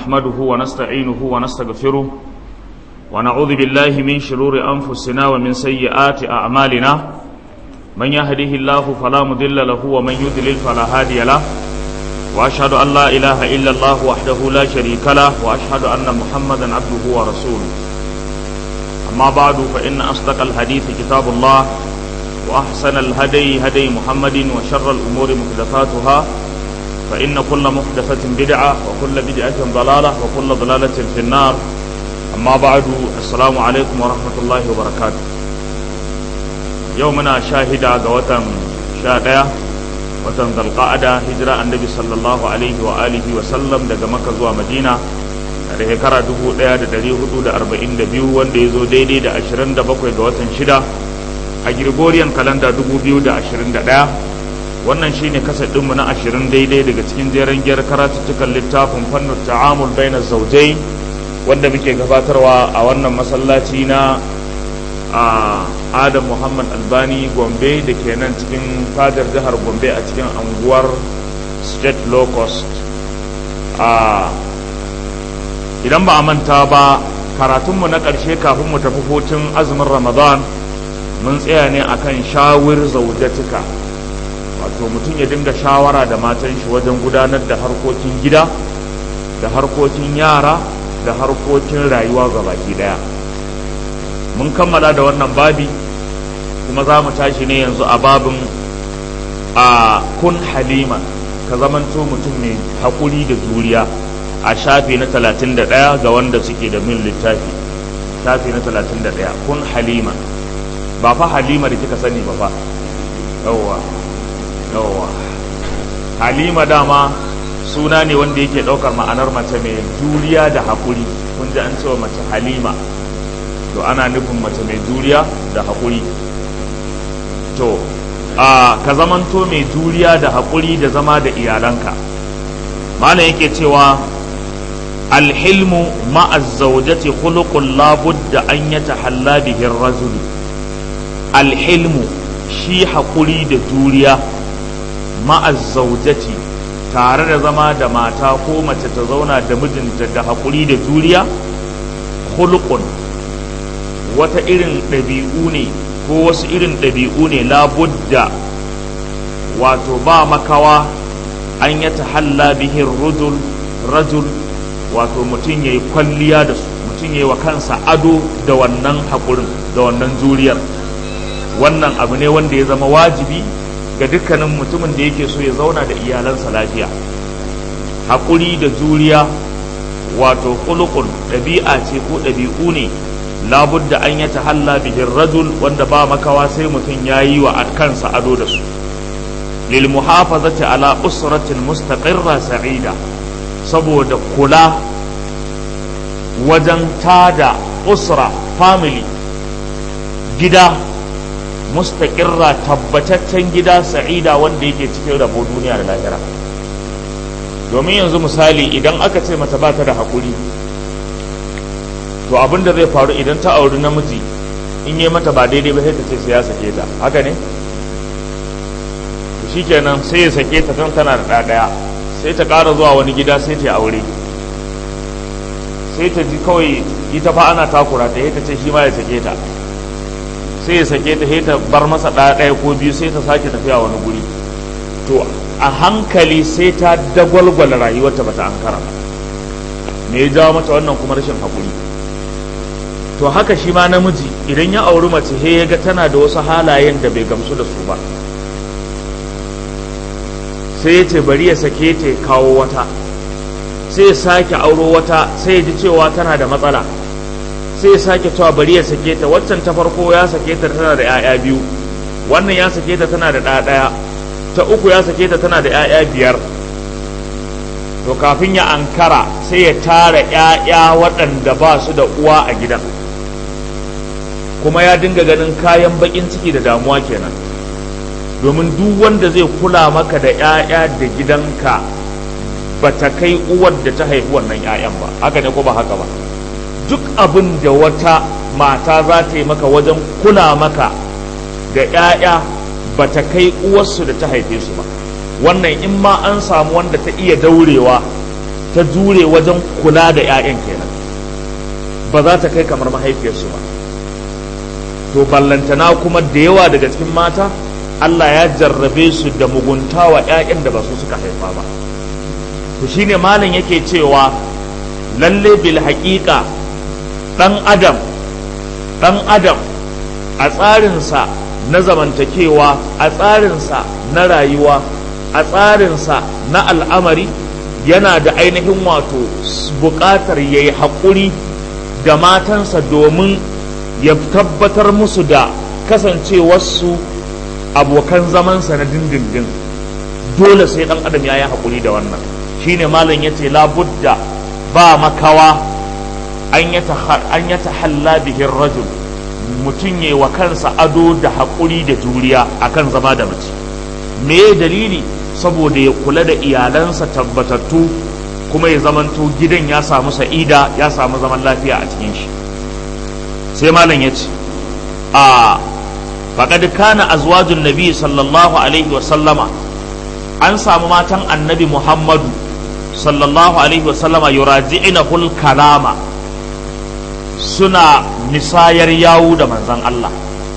نحمده ونستعينه ونستغفره ونعوذ بالله من شرور أنفسنا ومن سيئات أعمالنا من يهده الله فلا مضل له ومن يضلل فلا هادي له وأشهد أن لا إله إلا الله وحده لا شريك له وأشهد أن محمدا عبده ورسوله أما بعد فإن أصدق الحديث كتاب الله وأحسن الهدي هدي محمد وشر الأمور محدثاتها فإن كل محدثة بدعة وكل بدعة ضلالة وكل ضلالة في النار أما بعد السلام عليكم ورحمة الله وبركاته يومنا شاهدة قوة شاهدة watan zalqa'ada hijira annabi sallallahu alaihi wa alihi wa sallam daga makka zuwa madina da shekara 1442 wanda ya zo daidai da 27 ga watan shida a gregorian kalanda 2021 wannan shine kasar ɗinmu na 20 daidai daga cikin jeren giyar karatuttukan littafin fannin ta'amul bainar zaujai wanda muke gabatarwa a wannan masallaci na a adam muhammad albani gombe da ke nan cikin fadar jihar gombe a cikin anguwar state low cost a idan ba a manta ba karatunmu na ƙarshe kafin mu tafi hutun azumin ramadan mun tsaya ne akan shawir zaujatika wato mutum ya dinga shawara da matan shi wajen gudanar da harkokin gida da harkokin yara da harkokin rayuwa ga baki daya mun kammala da wannan babi kuma za mu tashi ne yanzu a babin a kun halima ka zamanto mutum mai haƙuri da juriya a shafi na talatin da ɗaya ga wanda suke da min littafi shafi na talatin da ɗaya kun halima ba fa halima da kika sani ba fa yawwa yawwa halima dama suna ne wanda yake ɗaukar ma'anar mace mai juriya da haƙuri kun ji an cewa mace halima to ana nufin mace mai juriya da haƙuri to a ka zamanto mai juriya da haƙuri da zama da iyalanka malam yake cewa alhilmu ma'az zawjati khuluqun la budda an yatahalla bihi ar-rajul alhilmu shi haƙuri da juriya ma'az zawjati tare da zama da mata ko mace ta zauna da mijinta da haƙuri da juriya khuluqun wata irin ɗabi'u ne ko wasu irin ɗabi'u ne labudda wato ba makawa an ya tahalla bihin rajul rajul wato mutum ya yi kwalliya da su mutum ya yi wa kansa ado da wannan haƙurin da wannan juriyar wannan abu ne wanda ya zama wajibi ga dukkanin mutumin da yake so ya zauna da iyalansa lafiya haƙuri da juriya wato kulukun ɗabi'a ce ko ɗabi'u ne labudda an ya tahalla bihin rajul wanda ba makawa sai mutum ya yi wa kansa ado da su lil muhafazati ala usratin mustaqirra sa'ida saboda kula wajen tada usra family gida mustaqirra tabbataccen gida sa'ida wanda yake cikin rabo duniya da lahira domin yanzu misali idan aka ce mata ba ta da haƙuri to abin da zai faru idan ta auri namiji in yi mata ba daidai ba sai ta ce sai ya sake ta haka ne to shikenan sai ya sake ta don tana da ɗaya sai ta ƙara zuwa wani gida sai ta aure sai ta ji kawai ita fa ana takura ta ta ce shi ma ya sake ta sai ya sake ta sai ta bar masa ɗaya ko biyu sai ta sake tafiya wani guri to a hankali sai ta dagwalgwala rayuwarta bata ankara ba me ya jawo mata wannan kuma rashin haƙuri to haka shi ma namiji idan ya auri mace he ya ga tana da wasu halayen da bai gamsu da su ba sai ya ce bari ya sake ta kawo wata sai ya sake auro wata sai ya ji cewa tana da matsala sai ya sake cewa bari ya sake ta waccan ta farko ya sake ta tana da 'ya'ya biyu wannan ya sake ta tana da ɗaya ɗaya ta uku ya sake ta tana da 'ya'ya biyar to kafin ya ankara sai ya tara 'ya'ya waɗanda ba su da uwa a gidan kuma ya dinga ganin kayan bakin ciki da damuwa kenan domin duk wanda zai kula maka da 'ya'ya da gidanka ba ta kai uwar da ta haifi wannan 'ya'yan ba haka ne ko ba haka ba duk abin da wata mata za ta yi maka wajen kula maka da 'ya'ya ba ta kai uwarsu da ta haife su ba wannan in ma an samu wanda ta iya daurewa ta jure wajen kula da 'ya'yan kenan ba za ta kai kamar mahaifiyarsu ba to ballantana kuma da yawa daga cikin mata Allah ya jarrabe su da mugunta wa 'ya'yan da ba su suka haifa ba to shine malam yake cewa lalle bil haƙiƙa ɗan adam ɗan adam a tsarinsa na zamantakewa a tsarinsa na rayuwa a tsarinsa na al'amari yana da ainihin wato buƙatar ya yi haƙuri da matansa domin ya tabbatar musu da kasancewarsu abokan zamansa na dindindin dole sai ɗan adam ya yi haƙuri da wannan shine malam ya ce labudda ba makawa an ya tahalla bihin rajul mutum ya wa kansa ado da haƙuri da juriya akan zama da mace me dalili saboda ya kula da iyalansa tabbatattu kuma ya zamanto gidan ya samu sa'ida ya samu zaman lafiya a cikin shi sai malam ya ce a faƙad kana azwajun nabi sallallahu alaihi wa sallama an samu matan annabi muhammadu sallallahu alaihi wa sallama yuraji'ina hul kalama suna misayar yawu da manzan Allah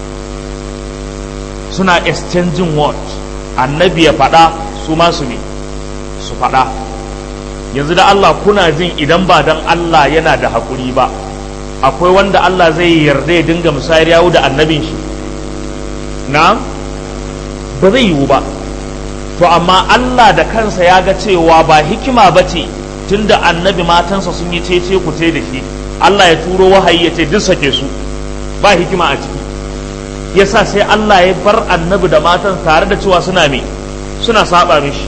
suna exchanging word annabi ya faɗa su masu ne su faɗa yanzu da Allah kuna jin idan ba dan Allah yana da haƙuri ba akwai wanda Allah zai yarda ya dinga musayar yawu da annabin shi na ba zai yiwu ba to amma Allah da kansa ya ga cewa ba hikima ba ce tunda annabi matansa sun yi cece ku ce da shi Allah ya turo wahayi ya ce duk sake su ba hikima a ciki yasa sai Allah ya bar annabi da matan tare da cewa suna me suna saba mishi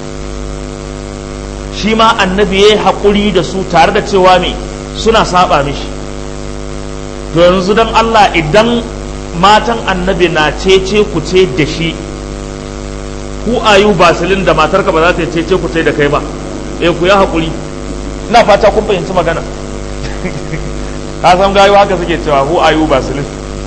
shi ma annabi ya yi haƙuri da su tare da cewa me suna saba mishi to yanzu don Allah idan matan annabi na cece ku ce da shi ku ayu basilin da matarka ba za ta cece ku ce da kai ba eh ku ya haƙuri ina fata kun fahimci magana ka san gayu haka suke cewa hu ayu basilin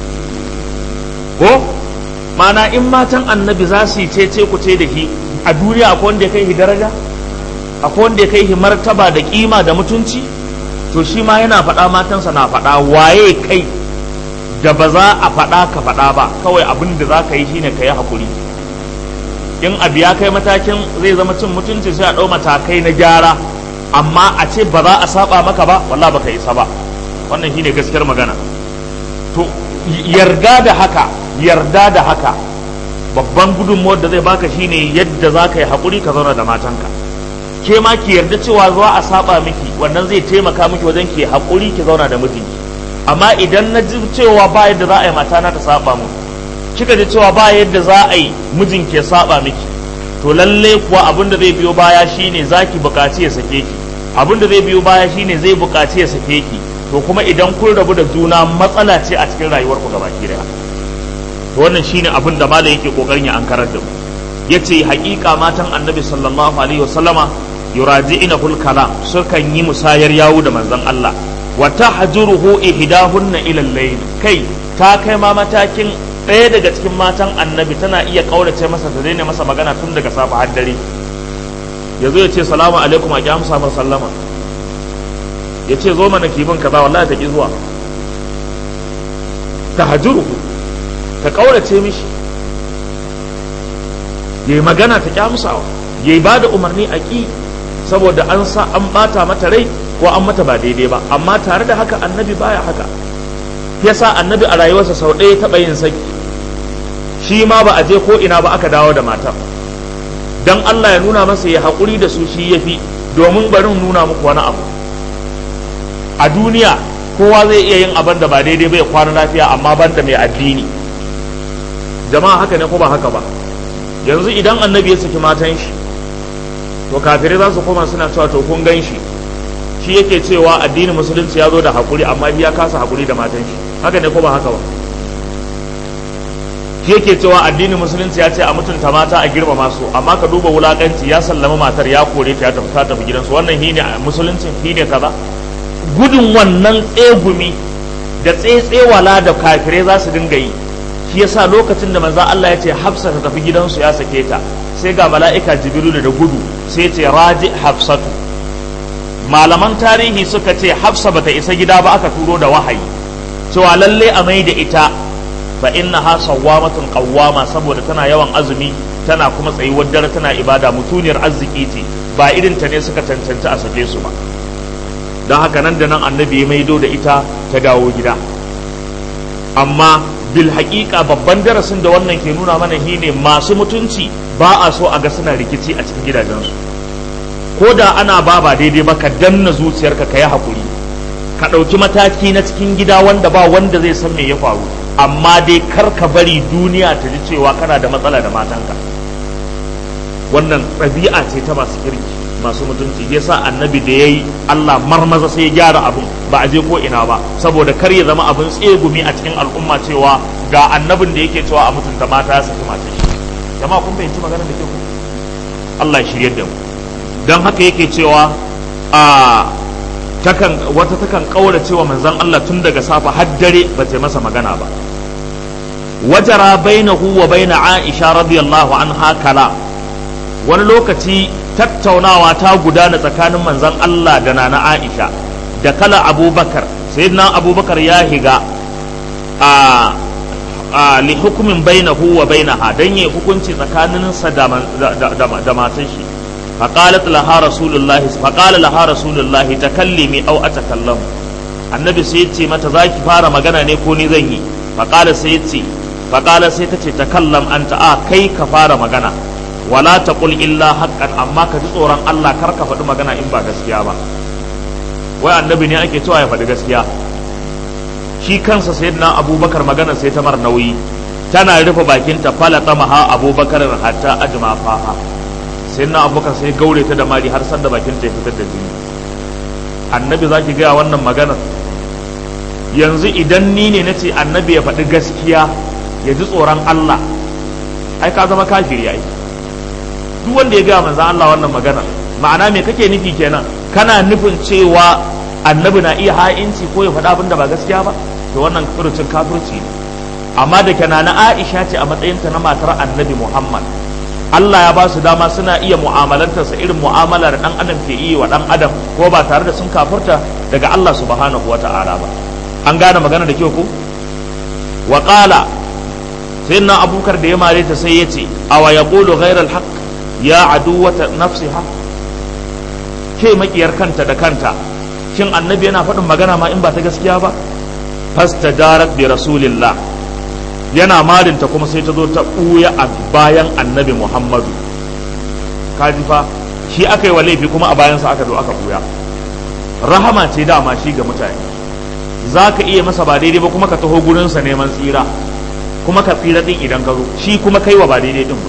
ko mana in matan annabi za su yi cece ku ce da shi a duniya akwai wanda ya kai shi daraja akwai wanda ya kai shi martaba da kima da mutunci to shi ma yana faɗa matansa na faɗa waye kai da ba za a faɗa ka faɗa ba kawai abin da za ka yi shine ka yi haƙuri in abu ya kai matakin zai zama cin mutunci sai a ɗau matakai na gyara amma a ce ba za a saba maka ba walla baka isa ba wannan shine gaskiyar magana to yarda da haka yarda da haka babban gudunmuwar da zai baka shine yadda za ka yi haƙuri ka zauna da matanka ke ma ki yarda cewa za a saba miki wannan zai taimaka miki wajen ki haƙuri ki zauna da mijinki amma idan na ji cewa ba yadda za a yi matana ta saba mu kika ji cewa ba yadda za a yi mijin ke saba miki to lalle kuwa abin da zai biyo baya shine zaki buƙaci ya sake ki abin da zai biyo baya shine zai buƙaci ya sake ki to kuma idan kun rabu da juna matsala ce a cikin rayuwarku gabaki daya to wannan shine abin da malam yake kokarin ya ankarar da mu yace haƙiƙa matan annabi sallallahu alaihi wasallama yuraji'ina kul kalam sukan yi musayar yawo da manzon Allah wa tahjuruhu ihdahunna ila al-layl kai ta kai ma matakin ɗaya daga cikin matan annabi tana iya kaurace masa ta daina masa magana tun daga safa har dare yazo ya ce salamu alaikum a ki amsa mar sallama ya ce zo mana kibin kaza wallahi ta ki zuwa tahjuruhu ta kaurace mishi yayi magana ta kyamsawa yayi ba da umarni a ƙi saboda an sa an bata mata rai ko an mata ba daidai ba amma tare da haka annabi baya haka yasa annabi a rayuwarsa sau ɗaya taɓa yin saki shi ma ba a je ko ina ba aka dawo da matar dan Allah ya nuna masa ya haƙuri da su shi yafi domin barin nuna muku wani abu a duniya kowa zai iya yin abin da ba daidai ba ya kwana lafiya amma banda mai addini jama'a haka ne ko ba haka ba yanzu idan annabi ya saki matan shi to kafirai za su koma suna cewa to kun gan shi shi yake cewa addinin musulunci ya zo da hakuri amma shi ya kasa hakuri da matan shi haka ne ko ba haka ba shi yake cewa addinin musulunci ya ce a mutunta mata a girmama su amma ka duba wulakanci ya sallama matar ya kore ta ya tafi ta tafi gidansu wannan shi ne musulunci shi ne kaza gudun wannan tsegumi da tsetsewala da kafirai za su dinga yi shi yasa lokacin da manzon Allah ya ce Hafsa ta tafi gidansu ya sake ta sai ga mala'ika Jibrilu da gudu sai ce raji Hafsatu malaman tarihi suka ce hafsa bata isa gida ba aka turo da wahayi cewa lalle a mai da ita fa innaha sawwamatun qawwama saboda tana yawan azumi tana kuma tsayuwar dare tana ibada mutuniyar arziki ce ba irin ta ne suka cancanci a sake su ba don haka nan da nan annabi ya maido da ita ta dawo gida amma bil haƙiƙa babban darasin da wannan ke nuna mana shine masu mutunci ba a so a ga suna rikici a cikin gidajensu ko da ana ba ba daidai ba ka danna zuciyarka ka yi haƙuri ka ɗauki mataki na cikin gida wanda ba wanda zai san me ya faru amma dai kar ka bari duniya ta ji cewa kana da matsala da matanka wannan ɗabi'a ce ta masu kirki masu mutunci ya sa annabi da ya yi Allah marmaza sai ya gyara abin ba a je ko ina ba saboda kar ya zama abin tsegumi a cikin al'umma cewa ga annabin da yake cewa a mutunta mata ya saki matan shi jama'a kun fahimci maganar da ke ku Allah ya shiryar da mu don haka yake cewa a takan wata takan kaura cewa manzon Allah tun daga safa har dare ba ta masa magana ba wajara bainahu wa baina Aisha radiyallahu anha kala wani lokaci tattaunawa ta gudana tsakanin manzon Allah da nana Aisha da kala Abubakar sayyidina Abubakar ya higa a a li hukumin bainahu wa bainaha dan yi hukunci tsakaninsa da da matan shi فقالت لها رسول الله فقال لها رسول الله تكلمي او اتكلم annabi sai yace mata zaki fara magana ne ko ni zan yi faqala sai yace faqala sai tace takallam anta a kai ka fara magana wala taqul illa haqqan amma ka ji tsoron Allah kar ka faɗi magana in ba gaskiya ba wai annabi ne ake cewa ya faɗi gaskiya shi kansa sayyidina abubakar magana sai ta mar nauyi tana rufe bakinta fala tamaha abubakar hatta ajma faha sai na abubakar sai gaure ta da mari har sanda bakin ta ya fitar da jini annabi za ki gaya wannan maganar yanzu idan ni ne na ce annabi ya faɗi gaskiya ya ji tsoron Allah ai ka zama kafiri ai duk wanda ya gaya manzan Allah wannan maganar ma'ana me kake nufi kenan kana nufin cewa annabi na iya ha'inci ko ya faɗi abin da ba gaskiya ba to wannan furucin kafirci ne amma da kana na Aisha ce a matsayinta na matar annabi Muhammad Allah ya ba su dama suna iya mu'amalantarsa irin mu'amalar dan adam ke iya wa dan adam ko ba tare da sun kafurta daga Allah subhanahu wa ta'ala ba an gane magana da kyau ko wa qala sayyidina abubakar da ya mare ta sai yace awa yaqulu ghayra al-haqq ya aduwata nafsiha ke makiyar kanta da kanta shin annabi yana faɗin magana ma in ba ta gaskiya ba fastajarat bi rasulillah yana marinta kuma sai ta zo ta ɓuya a bayan annabi muhammadu kaji fa shi aka yi wa laifi kuma a bayansa aka zo aka ɓuya rahama ce dama shi ga mutane za ka iya masa ba daidai ba kuma ka taho gurinsa neman tsira kuma ka tsira ɗin idan ka zo shi kuma kai wa ba daidai ɗin ba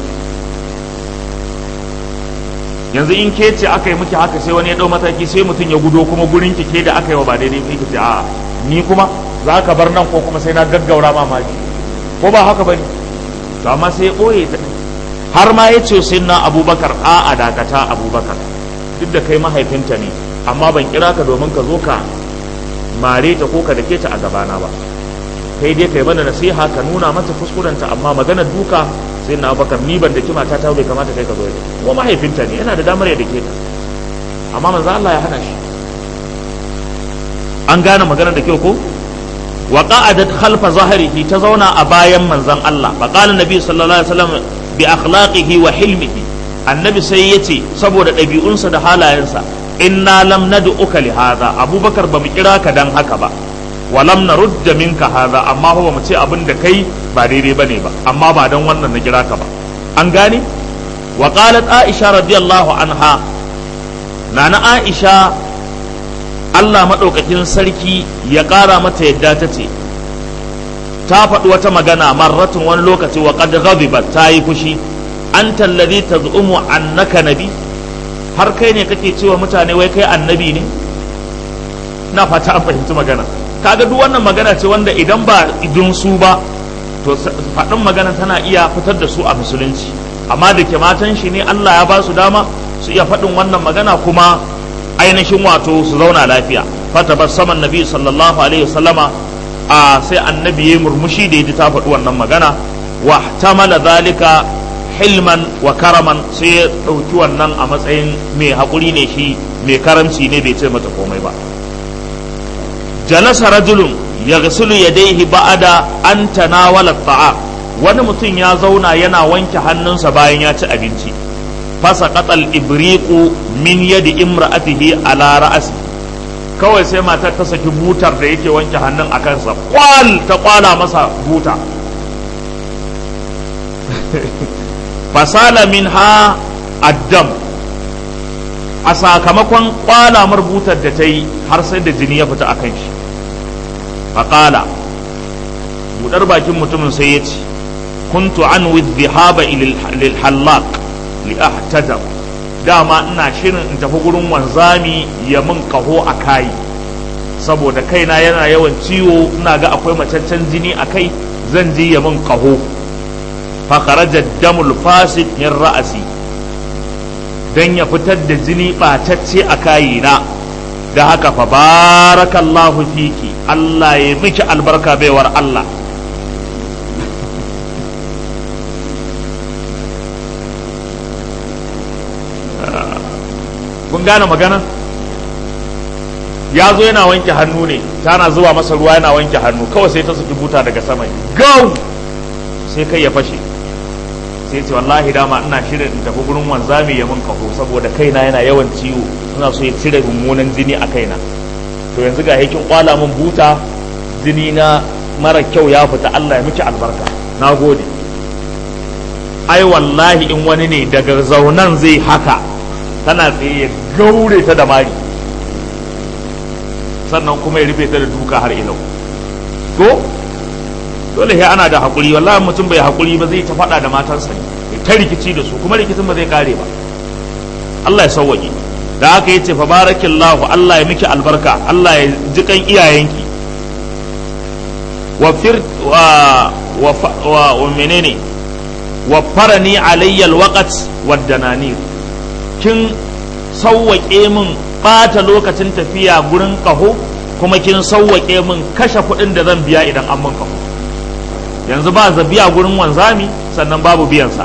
yanzu in ke ce aka yi miki haka sai wani ya ɗau mataki sai mutum ya gudo kuma gurin ki ke da aka yi wa ba daidai ba ki ce a ni kuma za ka bar nan ko kuma sai na gaggaura mamaki ko ba haka bane to amma sai ya ɓoye ta har ma ya ce sai na abubakar a a dakata abubakar duk da kai mahaifinta ne amma ban kira ka domin ka zo ka mare ta ko ka dake ta a gabana ba kai dai kai mana nasiha ka nuna mata kuskurenta amma maganar duka sai na abubakar ni ban daki mata ta bai kamata kai ka zo ko mahaifinta ne yana da damar ya dake ta amma manzo Allah ya hana shi an gane maganar da kyau ko wa qa'adat khalfa zahrihi ta zauna a bayan manzon Allah fa qala nabi sallallahu alaihi wasallam bi akhlaqihi wa hilmihi annabi sai yace saboda ɗabi'unsa da halayensa inna lam nad'uka li hadha abubakar bamu kira ka dan haka ba wa lam narudda minka hadha amma ba mu ce abin da kai ba daidai bane ba amma ba dan wannan na kira ka ba an gane wa qalat aisha radiyallahu anha nana aisha Allah maɗaukakin sarki ya ƙara mata yadda ta ce ta faɗi wata magana marratun wani lokaci wa qad ghadibat ta yi fushi anta alladhi taz'umu annaka nabi har kai ne kake cewa mutane wai kai annabi ne na fata an fahimci magana kaga duk wannan magana ce wanda idan ba idun su ba to faɗin magana tana iya fitar da su a musulunci amma da ke matan shi ne Allah ya ba su dama su iya faɗin wannan magana kuma ainihin wato su zauna lafiya fata bar saman nabi sallallahu alaihi wasallama a sai annabi ya murmushi da ya ta faɗi wannan magana wa tamala zalika hilman wa karaman sai ya ɗauki wannan a matsayin mai haƙuri ne shi mai karamci ne bai ce mata komai ba jalasa rajulun ya gasulu ya daihi ba'ada an tanawala ta'a wani mutum ya zauna yana wanke hannunsa bayan ya ci abinci fasa katsal ibriku min yadi imra'atihi ala ra'asi kawai sai matar ta saki butar da yake wanke hannun a kansa kwal ta kwala masa buta fasala min ha addam a sakamakon kwala marbutar da ta yi har sai da jini ya fita a kan shi faƙala buɗar bakin mutumin sai ya ce kuntu an dhihaba lil hallaq li ahtajab dama ina shirin in tafi gurin wanzami ya min kaho a kai saboda kaina yana yawan ciwo ina ga akwai macaccen jini a kai zan je ya min kaho fa kharaja damul fasid min ra'asi dan ya fitar da jini ɓatacce a kayina da haka fa barakallahu fiki Allah ya miki albarka baiwar Allah kun gane magana ya zo yana wanke hannu ne tana zuwa masa ruwa yana wanke hannu kawai sai ta saki buta daga sama gau sai kai ya fashe sai ce wallahi dama ina shirin in tafi gurin wanzami ya mun kaho saboda kaina yana yawan ciwo ina so ya cire mummunan jini a kaina to yanzu ga yakin kwala min buta jini na mara kyau ya fita Allah ya miki albarka na gode ai wallahi in wani ne daga zaunan zai haka tana tsaye ya gaure ta da mari sannan kuma ya rufe ta da duka har ilau ko dole sai ana da hakuri wallahi mutum bai hakuri ba zai ta faɗa da matansa ne ta rikici da su kuma rikicin ba zai kare ba Allah ya sauwaje da haka yace fa barakallahu Allah ya miki albarka Allah ya ji kan iyayenki wa fir wa wa wa menene wa farani alayya alwaqt wad dananir kin sauwaƙe min ɓata lokacin tafiya gurin ƙaho kuma kin sauwaƙe min kashe kuɗin da zan biya idan an min ƙaho yanzu ba za biya gurin wanzami sannan babu biyansa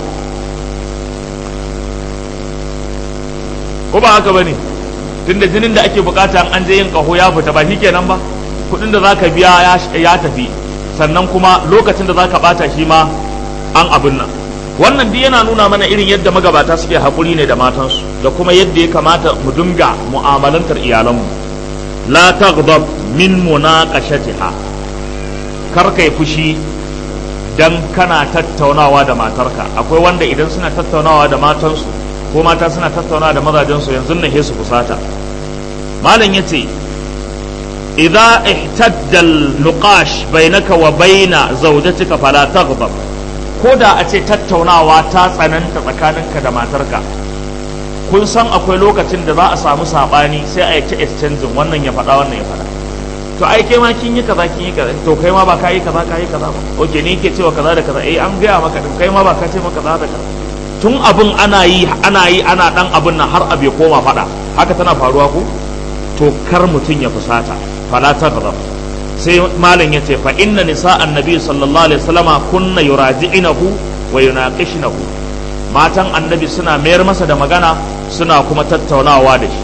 ko ba haka ba ne tunda jinin da ake bukata an je yin ƙaho ya fita ba kenan ba kuɗin da za ka biya ya tafi sannan kuma lokacin da za ka ɓata shi ma an abin nan wannan duk yana nuna mana irin yadda magabata suke haƙuri ne da matansu da kuma yadda ya kamata mu dinga mu'amalantar iyalanmu la taghdab min munaqashatiha kar kai fushi dan kana tattaunawa da matarka akwai wanda idan suna tattaunawa da matansu ko mata suna tattaunawa da mazajensu yanzu ne su kusata malam yace idza ihtadda al-nuqash bainaka wa baina zawjatika fala taghdab ko da a ce tattaunawa ta tsananta tsakaninka da matarka kun san akwai lokacin da za a samu saɓani sai a yi ta exchanging wannan ya faɗa wannan ya faɗa to ai kai ma kin yi kaza kin yi kaza to kai ma ba ka yi kaza ka yi kaza ba oke ni ke cewa kaza da kaza eh an gaya maka din kai ma ba ka ce maka kaza da kaza tun abin ana yi ana yi ana dan abin nan har abu ya koma faɗa haka tana faruwa ko to kar mutum ya fusata fala ta gaza sai malam ya ce fa inna nisa annabi sallallahu alaihi wasallama kunna yuraji'inahu wa yunaqishnahu matan annabi suna mayar masa da magana suna kuma tattaunawa da shi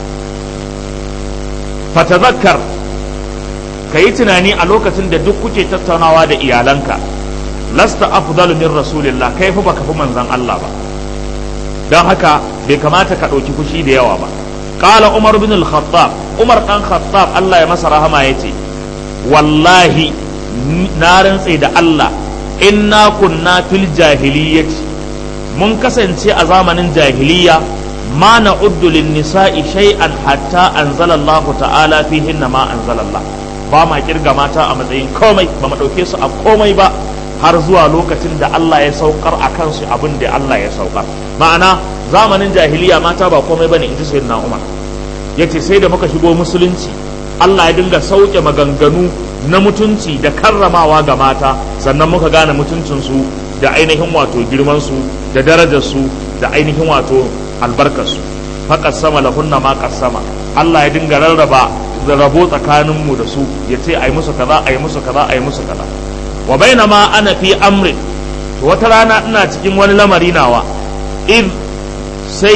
fatazakkar ka yi tunani a lokacin da duk kuke tattaunawa da iyalanka lasta afdalu min rasulillah kai fa baka fi manzon Allah ba don haka bai kamata ka ɗauki fushi da yawa ba qala umar bin al-khattab umar dan khattab Allah ya masa rahama yace wallahi na rantse da Allah inna kunna fil jahiliyyati mun kasance a zamanin jahiliya ma na'uddu lin nisa'i shay'an hatta anzala Allah ta'ala fihinna ma anzala Allah ba ma kirga mata a matsayin komai ba mu dauke su a komai ba har zuwa lokacin da Allah ya saukar a kansu abin da Allah ya saukar ma'ana zamanin jahiliya mata ba komai bane in ji sayyidina Umar yace sai da muka shigo musulunci Allah ya dinga sauke maganganu na mutunci da karramawa ga mata sannan muka gane mutuncinsu da ainihin wato girmansu da darajarsu da ainihin wato albarkarsu faƙas sama lahunna ma sama Allah ya dinga rarraba da rabo tsakaninmu da su ya ce a yi musu kaza a yi musu kaza a yi musu kaza wa baina ma ana fi amrin wata rana ina cikin wani lamari nawa id sai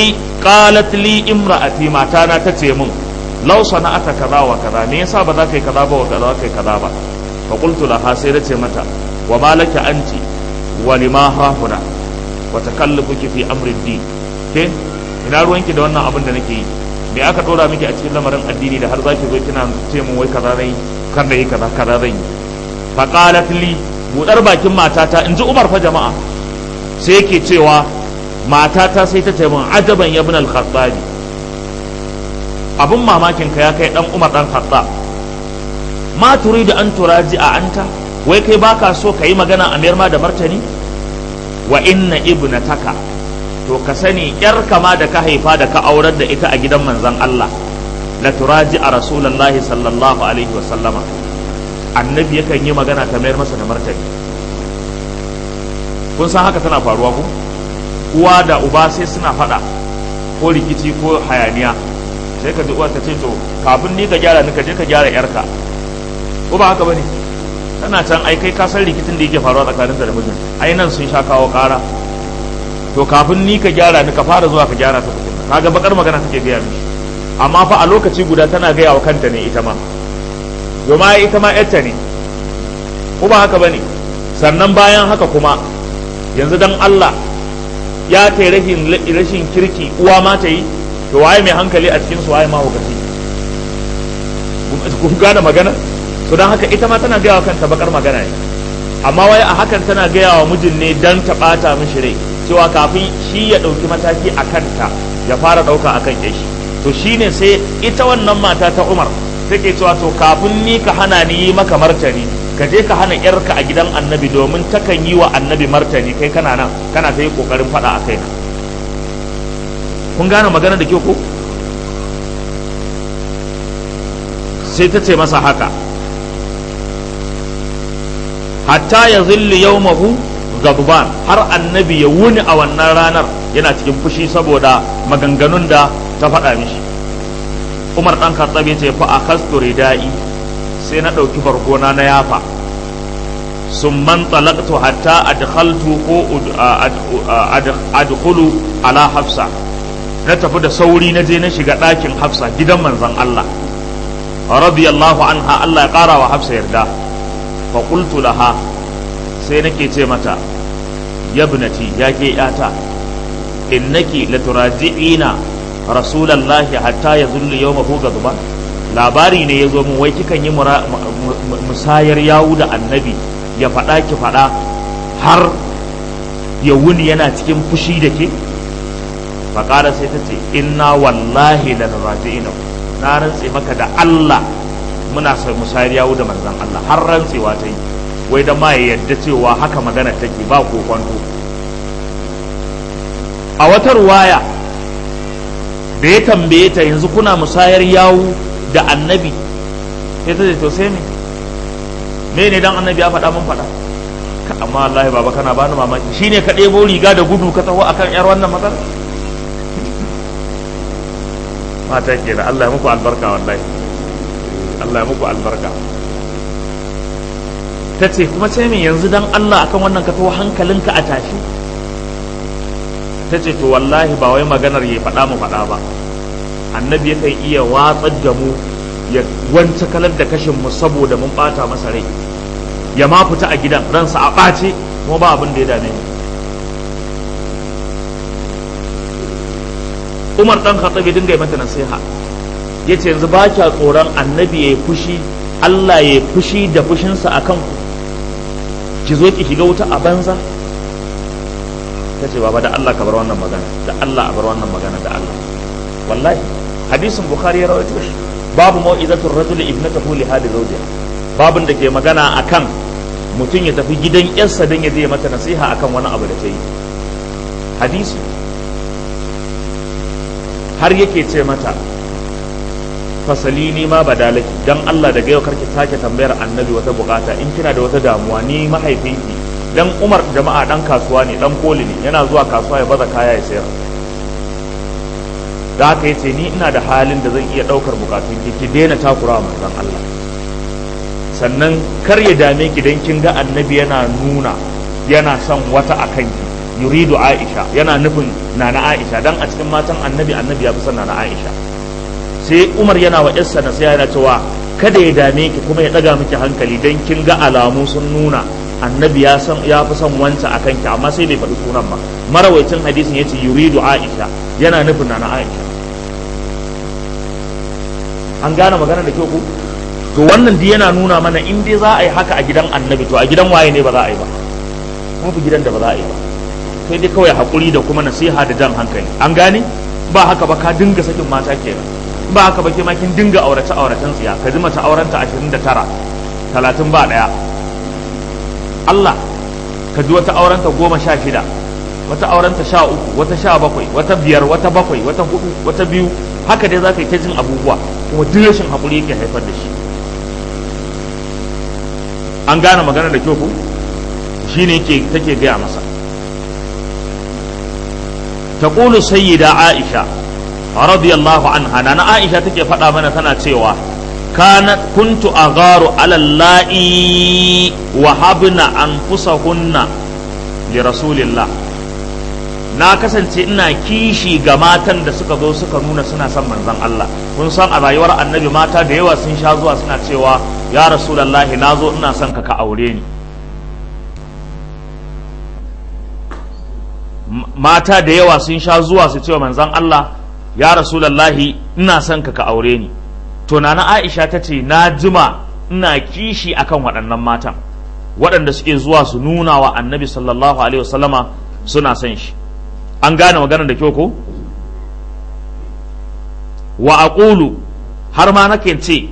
qalat li imra'ati matana ta ce min law sana'ata kaza wa kaza me yasa ba za ka yi kaza ba wa kaza kai kaza ba fa qultu laha sai da ce mata wa malaka anti wa lima hahuna wa takallufuki fi amri din ke ina ruwanki da wannan abin da nake yi me aka dora miki a cikin lamarin addini da har zaki zo kina ce mun wai kaza zan yi kar da yi kaza kaza zan yi fa qalat li budar bakin matata in ji Umar fa jama'a sai yake cewa matata sai ta ce min ajaban ya ibn al-khattabi abun mamakin ka ya kai dan Umar dan Khattab ma turidu an turaji a anta wai kai baka so ka yi magana a mayar ma da martani wa inna ibnataka to ka sani yar kama da ka haifa da ka aurar da ita a gidan manzon Allah la turaji a rasulullahi sallallahu alaihi wa sallama annabi yakan yi magana ta mayar masa da martani kun san haka tana faruwa ku uwa da uba sai suna faɗa ko rikici ko hayaniya sai ka ji uwa ta ce to kafin ni ka gyara ni ka je ka gyara yarka ko ba haka bane tana can ai kai ka san rikicin da yake faruwa tsakaninta da mijin ai nan sun sha kawo ƙara to kafin ni ka gyara ni ka fara zuwa ka gyara ta tukunna kaga bakar magana take gaya mishi amma fa a lokaci guda tana gaya wa kanta ne ita ma domin ita ma yarta ne ko ba haka bane sannan bayan haka kuma yanzu dan Allah ya kai rashin rashin kirki uwa ma ta yi to waye mai hankali a cikin su waye ma hukaci kun gane magana to dan haka ita ma tana gaya wa kanta bakar magana ne amma wai a hakan tana gaya wa mijin ne dan ta bata mishi rai cewa kafin shi ya ɗauki mataki a kanta ya fara ɗauka a kan shi to shine sai ita wannan mata ta umar take cewa to kafin ni ka hana ni yi maka martani ka je ka hana yarka a gidan annabi domin takan yi wa annabi martani kai kana nan kana ta yi ƙoƙarin faɗa a kaina kun gane magana da kyau ko sai ta ce masa haka hatta ya zilli yawmahu gabban har annabi ya wuni a wannan ranar yana cikin fushi saboda maganganun da ta faɗa mishi umar ɗan khattabi ce fa a kastu ridai sai na ɗauki bargona na yafa sun man talaqtu hatta adkhaltu ko adkhulu ala hafsa na tafi da sauri na je na shiga ɗakin hafsa gidan manzon Allah radiyallahu anha Allah ya ƙara wa hafsa yarda fa qultu laha sai nake ce mata yabnati ya ke yata innaki laturaji'ina rasulallahi hatta ya zulli yau mahu gazuba labari ne ya zo mu wai kikan yi musayar yawu da annabi ya faɗa ki faɗa har ya wuni yana cikin fushi da ke faƙara sai ta ce inna wallahi la raji'ina na rantse maka da Allah muna musayar yawu da manzan Allah har rantsewa ta yi wai da ma ya yadda cewa haka magana take ba ko kwanto a wata ruwaya da ya tambaye ta yanzu kuna musayar yawu da annabi sai ta ce to sai me me ne dan annabi ya faɗa mun faɗa amma wallahi baba kana bani mamaki shine ka ɗebo riga da gudu ka taho akan yar wannan magana mata kenan Allah ya muku albarka wallahi Allah ya muku albarka ta ce kuma sai min yanzu dan Allah akan wannan ka taho hankalinka a tashi ta ce to wallahi ba wai maganar ya faɗa mu faɗa ba annabi yakan iya watsar da mu ya wance kalar da kashin mu saboda mun ɓata masa rai ya ma fita a gidan ransa a ɓace kuma ba abin da ya dame ni umar ɗan khattabi dinga yi mata nasiha ya ce yanzu ba kya tsoron annabi ya yi fushi Allah ya yi fushi da fushinsa a kanku ki zo ki shiga wuta a banza ta ce baba da Allah ka bar wannan magana da Allah a bar wannan magana da Allah wallahi hadisin bukhari ya rawaito shi babu mau'izatul rajul ibnatahu li hadi zawjiha babun da ke magana akan mutum ya tafi gidan yarsa dan ya je mata nasiha akan wani abu da ta yi hadisi har yake ce mata fasali ni ma badalaki dan Allah daga yau karki sake tambayar annabi wata bukata in kina da wata damuwa ni mahaifinki dan Umar jama'a dan kasuwa ne dan koli ne yana zuwa kasuwa ya baza kaya ya sayar da haka yace ni ina da halin da zan iya daukar bukatun ki ki daina takura manzon Allah sannan kar ya dame ki dan kin ga annabi yana nuna yana son wata akan ki yuridu aisha yana nufin nana aisha dan a cikin matan annabi annabi ya fi son nana aisha sai umar yana wa yarsa na sai yana cewa kada ya dame ki kuma ya daga miki hankali dan kin ga alamu sun nuna annabi ya san ya fi son wancan akan ki amma sai bai faɗi sunan ba marawaitin hadisin yace yuridu aisha yana nufin nana aisha an gane magana da kyau ku to wannan dai yana nuna mana in dai za a yi haka a gidan annabi to a gidan waye ne ba za a yi ba babu gidan da ba za a yi ba sai dai kawai haƙuri da kuma nasiha da jan hankali an gane ba haka ba ka dinga sakin mata kenan ba haka ba ke ma kin dinga aurace auracen tsiya ka ji mace aurenta 29 30 ba daya Allah ka ji wata aurenta goma sha shida wata aurenta sha uku wata sha bakwai wata biyar wata bakwai wata hudu wata biyu haka dai za ka yi ta jin abubuwa kuma duk rashin haƙuri yake haifar da shi an gane magana da kyau ku shi ne take gaya masa تقول سيدة عائشة رضي الله عنها أنا عائشة تكي فتا من تنا تيوا كانت كنت أغار على اللائي وهبن أنفسهن لرسول الله na kasance ina kishi ga matan da suka zo suka nuna suna son manzon Allah kun san a rayuwar annabi mata da yawa sun sha zuwa suna cewa ya rasulullahi na zo ina son ka ka aure ni mata da yawa sun sha zuwa su cewa manzon Allah ya rasulallahi ina son ka ka aure ni to nana Aisha ta ce na jima ina kishi akan waɗannan matan waɗanda suke zuwa su nuna wa annabi sallallahu alaihi wasallama suna son shi an gane maganar da kyau ko wa aqulu har ma nake ce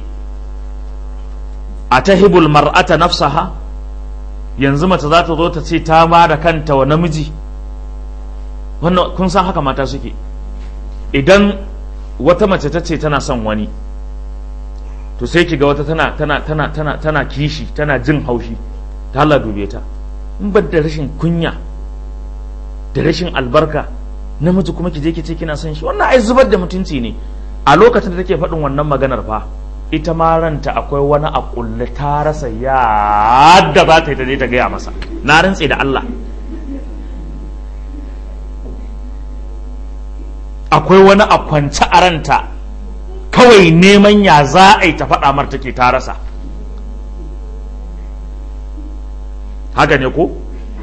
atahibul mar'ata nafsaha yanzu mace za ta zo ta ce ta ma da kanta wa namiji wannan kun san haka mata suke idan wata mace ta ce tana son wani to sai ki ga wata tana tana tana tana tana kishi tana jin haushi ta Allah dube ta in ba da rashin kunya da rashin albarka namiji kuma ki je ki ce kina son shi wannan ai zubar da mutunci ne a lokacin da take faɗin wannan maganar fa ita ma ranta akwai wani a kulle ta rasa yadda za ta yi ta je ta gaya masa na rantse da Allah akwai wani a kwance a ranta kawai neman ya za a yi ta faɗa mar take ta rasa haka ne ko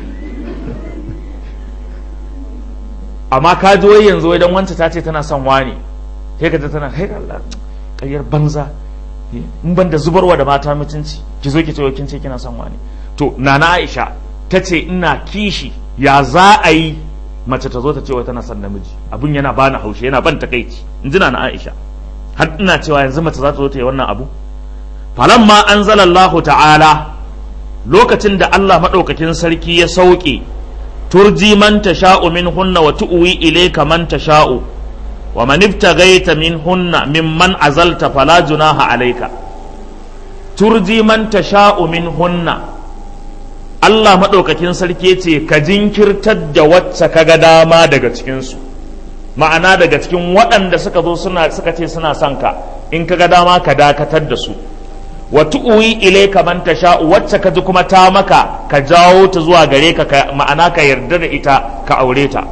amma ka ji wai yanzu idan wancan ta ce tana son wani sai ka tana kai Allah ƙaryar banza in ban da zubarwa da mata mutunci ki zo ki ce kin ce kina son wani to nana Aisha ta ce ina kishi ya za a yi mace ta zo ta ce wai tana son namiji abun yana bani haushi yana ban takaici in ji na Aisha har ina cewa yanzu mace za ta zo ta yi wannan abu falamma anzalallahu ta'ala lokacin da Allah madaukakin sarki ya sauke turji man tasha'u minhunna wa tu'wi ilayka man tasha'u wa man ibtaghaita minhunna mimman azalta fala junaha alayka turji man tasha'u minhunna Allah maɗaukakin sarki ce ka jinkirtar da wacce ka ga dama daga cikinsu ma'ana daga cikin waɗanda suka zo suna suka ce suna son ka in ka ga dama ka dakatar da su wa tu'wi ilayka man tasha wacce ka ji kuma ta maka ka jawo ta zuwa gare ka ma'ana ka yarda da ita ka aure ta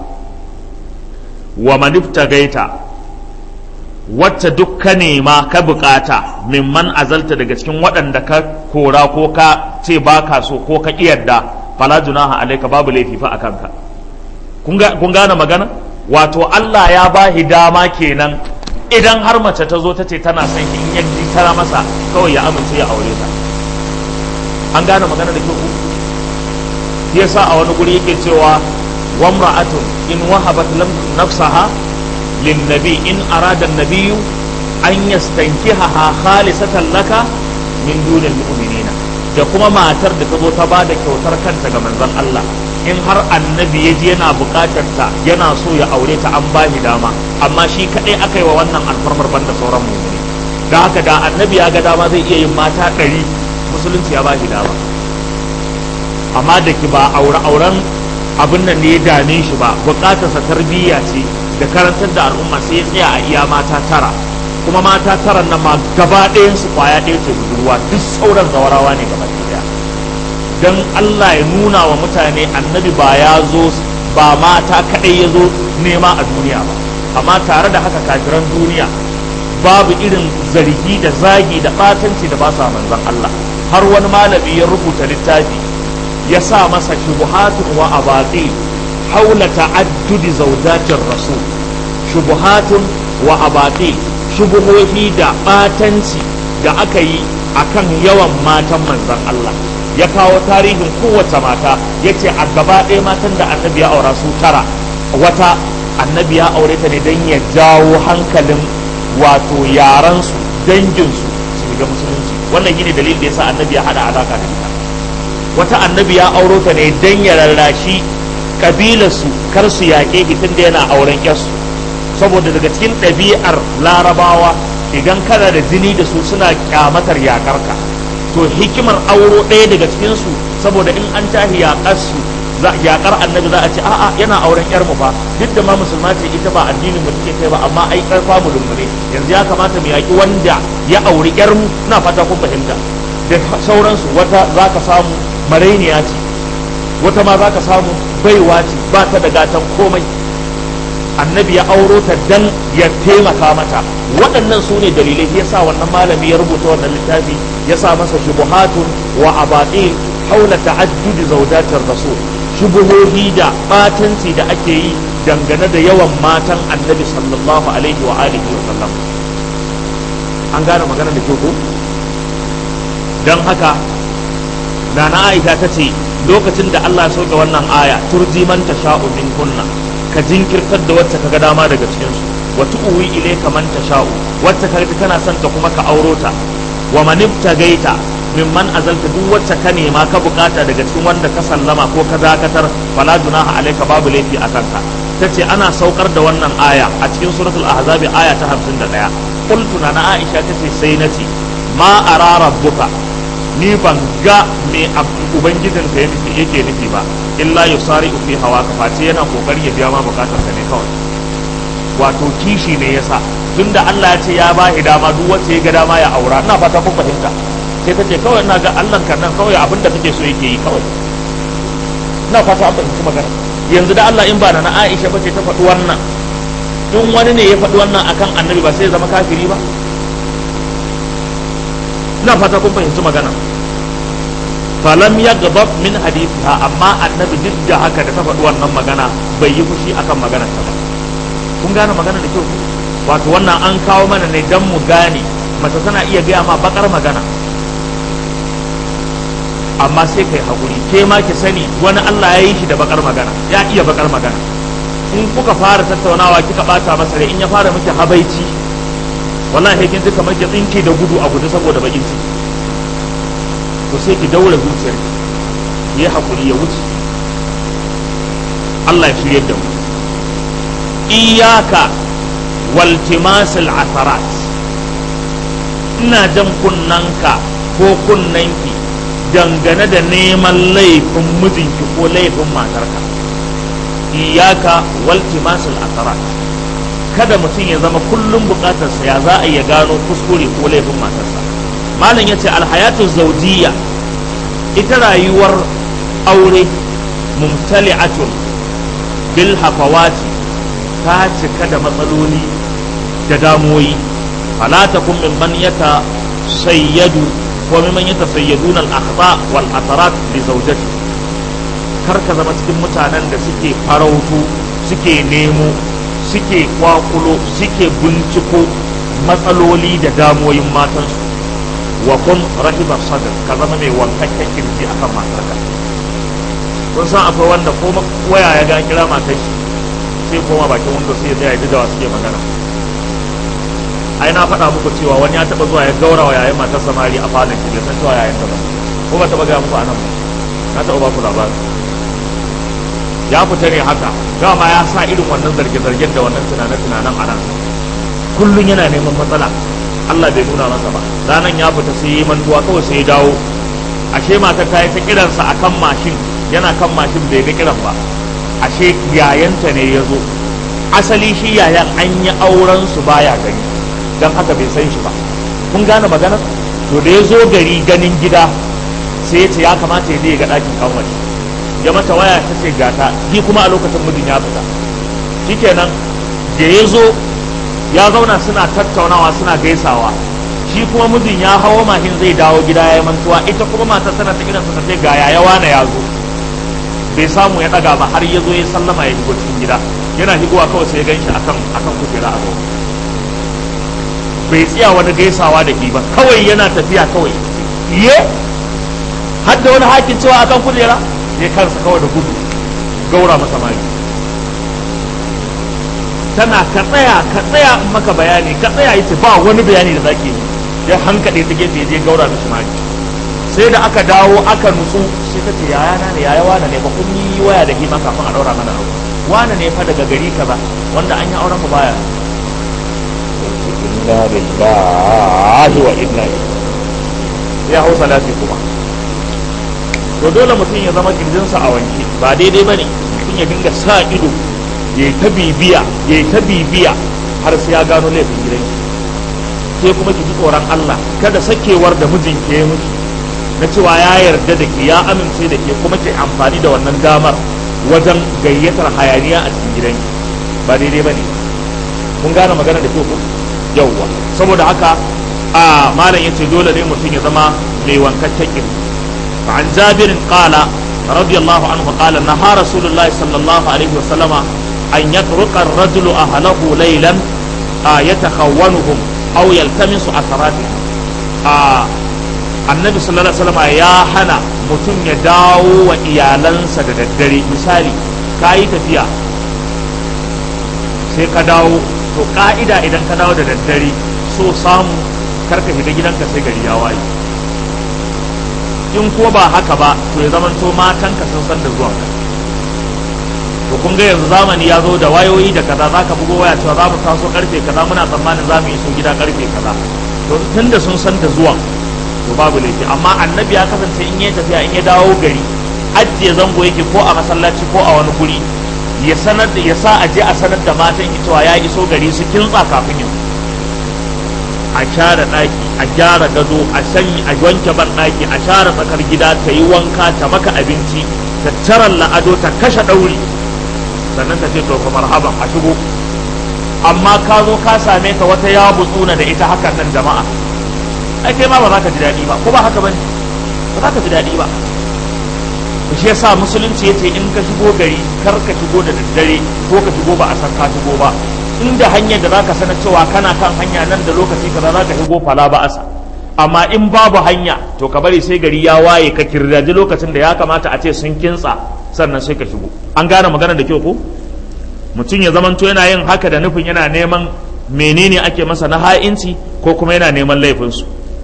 wa man gaita wacce duk ka nema ka bukata mimman azalta daga cikin waɗanda ka kora ko ka ce ba ka so ko ka yarda fala junaha alaika babu laifi fa akan ka kun gane magana wato Allah ya ba dama kenan idan har mace ta zo ta ce tana son shi in ya ji tara masa kawai ya amince ya aure ta an gane magana da kyau yasa a wani guri yake cewa wamra'atun in wahabat lam nafsaha للنبي إن أراد النبي أن يستنكحها خالصة لك من دون المؤمنين da kuma matar da ta zo ta ba da kyautar kanta ga manzon Allah in har annabi ya ji yana buƙatar ta yana so ya aure ta an ba shi dama amma shi kaɗai aka yi wa wannan alfarmar banda sauran mu'mini da haka da annabi ya ga dama zai iya yin mata ɗari musulunci ya ba shi dama amma da ki ba aure auren abin nan ne ya dame shi ba buƙatarsa tarbiyya ce da karantar da al'umma sai ya tsaya a iya mata tara kuma mata tara nan ma gaba ɗayan su kwaya ɗaya ce budurwa duk sauran zawarawa ne gaba ɗaya dan Allah ya nuna wa mutane annabi ba ya zo ba mata kaɗai ya zo nema a duniya ba amma tare da haka kafiran duniya babu irin zargi da zagi da ɓatanci da ba sa manzan Allah har wani malami ya rubuta littafi ya sa masa shubuhatun wa abatil haula ta'addudi zawjatir rasul shubuhatun wa abatil shubuhohi da ɓatanci da aka yi akan yawan matan manzan Allah ya kawo tarihin kowace mata ya ce a gaba ɗaya matan da annabi ya aura su tara wata annabi ya aure ta ne don ya jawo hankalin wato yaransu danginsu su shiga musulunci wannan shine dalilin da yasa annabi ya hada alaka da ita wata annabi ya auro ta ne don ya rarrashi kabilarsu kar su yaƙe tun da yana auren yarsu saboda daga cikin ɗabi'ar larabawa idan kana da jini da su suna kyamatar yaƙarka to hikimar auro ɗaya daga cikinsu saboda in an tahi yaƙarsu yaƙar annabi za a ce a'a yana auren yar mu fa duk da ma musulma ce ita ba addinin mu take kai ba amma ai karfa mu ne yanzu ya kamata mu yaƙi wanda ya auri yar mu na fata kun fahimta da sauransu wata zaka samu marainiya ce wata ma zaka samu baiwa ce ba ta da gatan komai annabi ya auro ta dan ya taimaka mata waɗannan su ne dalilai ya sa wannan malami ya rubuta wannan littafi ya sa masa shubuhatun wa abatil haula ta'addudi zawjatir rasul shubuhohi da batanci da ake yi dangane da yawan matan annabi sallallahu alaihi wa alihi wa sallam an gane magana da ko don haka nana aisha ta ce lokacin da Allah ya sauke wannan aya turji man tasha'u min kunna ka jinkirtar da wacce kaga dama daga cikin su wa tu'wi ilayka man tasha'u wacce kaga kana son ta kuma ka auro ta wa man ibtagaita mimman azalta duk wacce ka nema ka bukata daga cikin wanda ka sallama ko ka dakatar fala junaha alayka babu laifi a kanka tace ana saukar da wannan aya a cikin suratul ahzab aya ta 51 qultu na aisha tace sai nace ma ara rabbuka ni ban ga me ubangijin ka yake nufi ba illa yusari fi hawa ka face yana kokari ya biya ma bukatar ka ne kawai wato kishi ne yasa tunda Allah ya ce ya ba dama duk wacce ya ga dama ya aura ina fata kun fahimta sai ta ce kawai ina ga Allah kan nan kawai abin da kake so yake yi kawai ina fata an fahimci magana yanzu da Allah in ba na Aisha bace ta faɗi wannan in wani ne ya faɗi wannan akan annabi ba sai ya zama kafiri ba ina fata kun fahimci magana falam ya gabab min hadithiha amma annabi duk da haka da ta faɗi wannan magana bai yi fushi akan maganar ta ba kun gane magana da kyau wato wannan an kawo mana ne dan mu gane mace tana iya gaya ma bakar magana amma sai kai hakuri ke ma ki sani wani Allah ya yi shi da bakar magana ya iya bakar magana in kuka fara tattaunawa kika bata masa rai in ya fara miki habaici wallahi kin ji kamar ki tsinke da gudu a gudu saboda bakin ciki to sai ki daura zuciyar ki yi hakuri ya wuce Allah ya shirye da mu iyaka waltimasul atharat ina jan kunnanka ko kunnanki dangane da neman laifin mijinki ko laifin matarka iyaka waltimasul atharat kada mutum ya zama kullum bukatarsa ya za a iya gano kuskure ko laifin matarsa malam ya ce alhayatu zaujiya ita rayuwar aure mumtali'atun bil hafawati ta cika da matsaloli da damoyi fala takun mimman yata sayyadu ko mimman yata sayyaduna al-akhta wal atharat li zawjati kar ka zama cikin mutanen da suke farautu suke nemo suke kwakulo suke binciko matsaloli da damoyin matansu wa kun rahiba sadr ka zama mai wankakken kirji akan matarka kun san akwai wanda ko waya ya ga kira matar shi sai koma bakin wanda sai ya ji da suke magana ai na faɗa muku cewa wani ya taɓa zuwa ya gaura wa yayin matar samari a falon shi bai san cewa yayin ta ba ko ba taɓa gaya muku a nan ba na taɓa ba ku labari ya fita ne haka dama ya sa irin wannan zarge-zargen da wannan tunane-tunanen a nan kullum yana neman matsala Allah bai nuna masa ba ranan ya fita sai yi mantuwa kawai sai ya dawo ashe matar ta yi ta kiransa a kan mashin yana kan mashin bai ga kiran ba ashe yayanta ne ya zo asali shi yayan an yi auren su baya gani don haka bai san shi ba kun gane maganar to da ya zo gari ganin gida sai ya ce ya kamata ya je ga ɗakin kanwace ya mata waya ta ce gata shi kuma a lokacin mijin ya fita shikenan da ya zo ya zauna suna tattaunawa suna gaisawa shi kuma mijin ya hawo mahin zai dawo gida ya mantuwa ita kuma matar tana ta gidansa ta ce ga yaya wane ya zo bai samu ya daga ba har ya zo ya sallama ya shigo cikin gida yana shigowa kawai sai ya ganshi akan akan kujera a zaune bai tsaya wani gaisawa da shi ba kawai yana tafiya kawai ye har da wani hakin cewa akan kujera ya kansa kawai da gudu gaura masa mari tana ka tsaya ka tsaya in maka bayani ka tsaya yace ba wani bayani da zaki ya hankali ta gefe je gaura mishi mari sai da aka dawo aka nutsu sai ta ce yaya na ne yaya wane ne ba kun yi waya da hima kafin a daura mana aure wane ne fa daga gari kaza wanda an yi auren mu baya inna lillahi wa inna ilaihi ya hausa lafi kuma to dole mutum ya zama kirjinsa a wanke ba daidai bane mutum ya dinga sa ido ya yi ta bibiya ya yi ta bibiya har sai ya gano laifin gidan ke kuma ki ji tsoron Allah kada sakewar da mijin ke miki na cewa ya yarda da ke ya amince da ke kuma ke amfani da wannan damar wajen gayyatar hayaniya a cikin gidan ba daidai bane kun gane magana da ke ku yawwa saboda haka a malam yace dole ne mutum ya zama mai wankakken kirji fa an jabirin qala radiyallahu anhu qala naha rasulullahi sallallahu alaihi wa sallama an yatruqa ar-rajulu ahlahu laylan yatakhawwanuhum aw yaltamisu atharatihim a annabi sallallahu alaihi wasallam ya hana mutum ya dawo wa iyalansa da daddare misali ka yi tafiya sai ka dawo to ka'ida idan ka dawo da daddare so samu karka shiga gidanka sai gari ya waye in ko ba haka ba to ya zamanto matanka sun san da zuwanka to kun ga yanzu zamani ya zo da wayoyi da kaza zaka bugo waya cewa za mu taso karfe kaza muna tsammanin za mu iso gida karfe kaza to tunda sun san da zuwan to babu laifi amma annabi ya kasance in ya tafiya in ya dawo gari ajiye zango yake ko a masallaci ko a wani guri ya sanar da ya sa a je a sanar da matan cewa ya iso gari su kintsa kafin yanzu a share ɗaki a gyara gado a sanyi a wanke ban ɗaki a share tsakar gida ta yi wanka ta maka abinci ta tarar la'ado ta kashe ɗauri sannan ta ce to ka marhaban a shigo amma ka zo ka same ta wata ya butsuna da ita hakan nan jama'a ai kai ma ba za ka ji daɗi ba ko ba haka bane ba za ka ji daɗi ba shi yasa musulunci yace in ka shigo gari kar ka shigo da daddare ko ka shigo ba a san ka shigo ba inda hanyar da zaka sanar cewa kana kan hanya nan da lokaci kaza zaka shigo fala ba asa amma in babu hanya to ka bari sai gari ya waye ka kirdaji lokacin da ya kamata a ce sun kintsa sannan sai ka shigo an gane magana da kyau ko mutum ya zamanto yana yin haka da nufin yana neman menene ake masa na ha'inci ko kuma yana neman laifinsu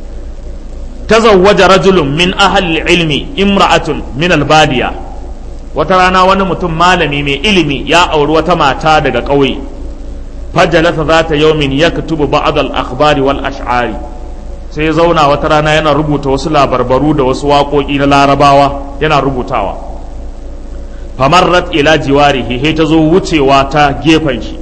tazawwaja rajulun min ahli ilmi imra'atun min albadiya wata rana wani mutum malami mai ilimi ya auri wata mata daga ƙauye fajalasa za ta yaumin ya katubu ba'ad al-akhbari wal ash'ari sai zauna wata rana yana rubuta wasu labarbaru da wasu waƙoƙi na larabawa yana rubutawa famarrat ila jiwarihi he ta zo wucewa ta gefen shi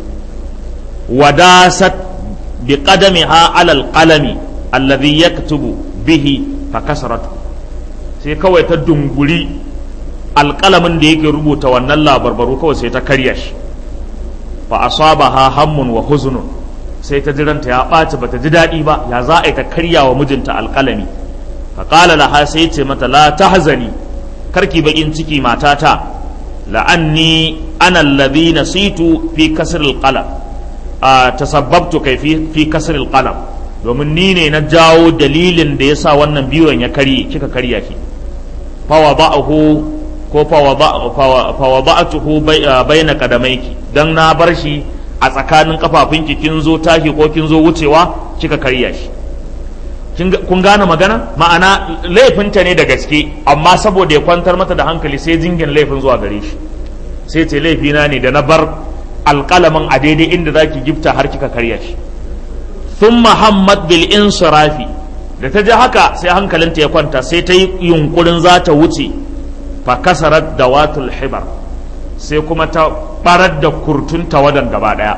wadasat bi qadamiha ala al-qalami alladhi yaktubu bihi fakasaratu sai kawai ta dunguri alƙalamin da yake rubuta wannan labarbaru kawai sai ta karya shi fa asabaha hammun wa huznun sai ta jiranta ya ɓaci bata ji daɗi ba ya za a yi ta karya wa mijinta alƙalami fa qala laha sai ce mata la tahzani karki bakin ciki matata la'anni ana alladhi nasitu fi kasr alqalam tasabbabtu kai fi kasr alqalam domin ni ne na jawo dalilin da ya sa wannan biyon ya karye kika karya shi fawa ba'ahu ko fawa ba'atuhu baina kadamaiki dan na bar shi a tsakanin kafafunki kin zo tashi ko kin zo wucewa kika karya shi kun gane magana ma'ana laifinta ne da gaske amma saboda ya kwantar mata da hankali sai jingin laifin zuwa gare shi sai ce laifina ne da na bar alƙalamin a daidai inda zaki gifta har kika karya shi ثم همت بالانصراف da ta ji haka sai hankalinta ya kwanta sai ta yi yunkurin za ta wuce fa kasarar da watul hibar sai kuma ta barar da kurtun tawadan gaba daya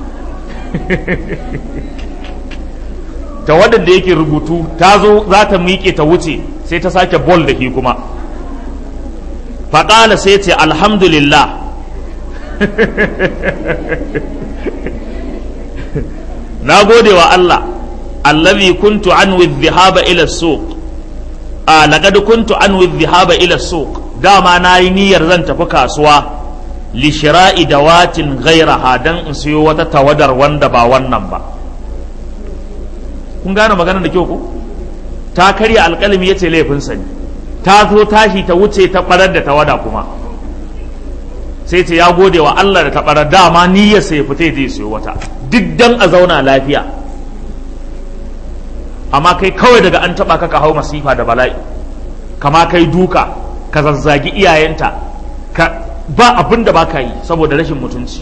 tawadan da yake rubutu ta zo za ta miƙe ta wuce sai ta sake bol da shi kuma faƙala sai ce alhamdulillah na gode wa Allah allazi kuntu an dhahaba ila suq a laqad kuntu an dhahaba ila suq dama nayi niyyar zan tafi kasuwa li shira'i dawatin ghayraha dan in siyo wata tawadar wanda ba wannan ba kun gane maganar da kyau ko ta karya alƙalami yace laifin sa ne ta zo tashi ta wuce ta farar da tawada kuma sai ce ya gode wa Allah da ta farar dama niyyar sai fita zai siyo wata duk dan a zauna lafiya amma kai kawai daga an taba ka ka hau masifa da bala'i kama kai duka ka zazzagi iyayenta ka ba abin da baka yi saboda rashin mutunci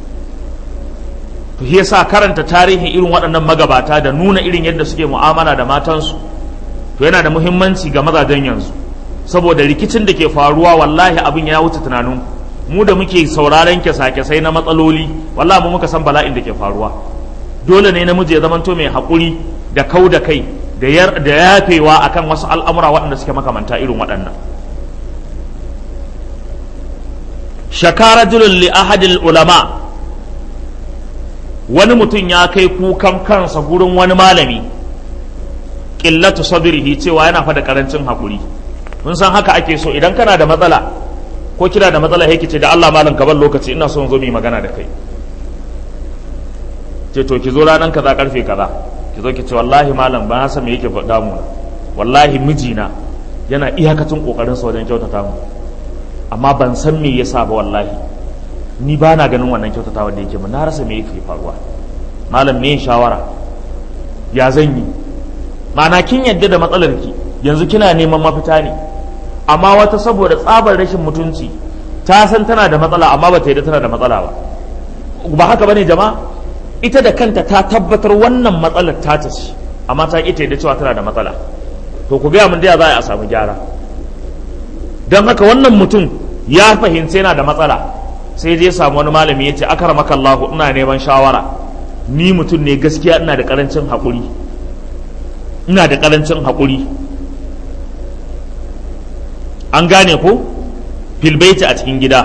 to shi yasa karanta tarihin irin waɗannan magabata da nuna irin yadda suke mu'amala da matansu to yana da muhimmanci ga mazajen yanzu saboda rikicin da ke faruwa wallahi abin ya wuce tunanin mu da muke sauraron kyasa-kyasai na matsaloli wallahi mu muka san bala'in da ke faruwa dole ne namiji ya zamanto mai haƙuri da kau da kai da yafewa akan wasu al'amura waɗanda suke makamanta irin waɗannan shakara julun li ahadil ulama wani mutum ya kai kukan kansa gurin wani malami ƙillatu sadrihi cewa yana fada karancin haƙuri mun san haka ake so idan kana da matsala ko kina da matsala yake ce da Allah malam ka bar lokaci ina son zo mu magana da kai ce to ki zo ranan kaza karfe kaza ki zo ki ce wallahi malam ba san me yake faɗa mu wallahi mijina yana iyakacin kokarin sa wajen kyautata mu amma ban san me yasa ba wallahi ni ba na ganin wannan kyautatawa da yake mu na rasa me yake faruwa malam me shawara ya zan yi ma'ana kin yadda da matsalar ki yanzu kina neman mafita ne amma wata saboda tsabar rashin mutunci ta san tana da matsala amma ba ta yadda tana da matsala ba ba haka bane jama'a ita da kanta ta tabbatar wannan matsalar ta ta ce amma ta ita yadda cewa tana da matsala to ku gaya mun da za a samu gyara don haka wannan mutum ya fahimci yana da matsala sai je samu wani malami ya ce akaramaka Allahu ina neman shawara ni mutum ne gaskiya ina da karancin haƙuri ina da karancin haƙuri an gane ko filbaiti a cikin gida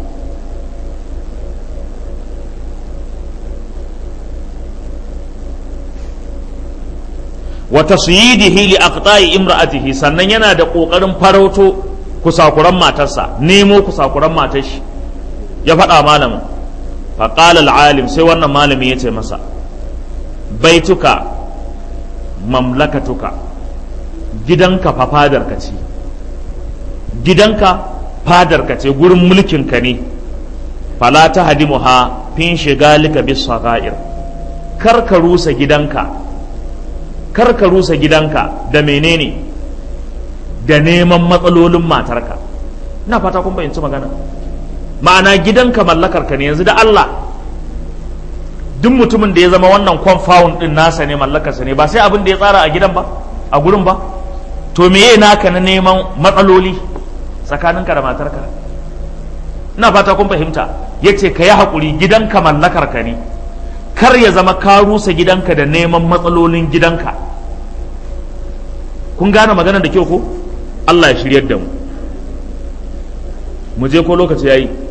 wa tasyidihi li aqta'i imra'atihi sannan yana da kokarin farauto kusakuran matarsa nemo kusakuran matar shi ya faɗa malamin fa qala al-alim sai wannan malami ya ce masa baituka mamlakatuka gidanka fa fadarka ce gidanka fadarka ce gurin mulkinka ne fala ta hadimuha fin shigalika bis sagair kar ka rusa gidanka kar ka rusa gidanka da menene da neman matsalolin matarka ina fata kun bayyanci magana ma'ana gidanka mallakarka ne yanzu da Allah duk mutumin da ya zama wannan confound din nasa ne mallakarsa ne ba sai abin da ya tsara a gidan ba a gurin ba to meye naka na neman matsaloli tsakaninka da matarka ina fata kun fahimta ya ce ka yi haƙuri gidanka mallakarka ne kar ya zama ka rusa gidanka da neman matsalolin gidanka kun gane magana da kyau ko Allah ya shiryar da mu mu je ko lokaci ya yi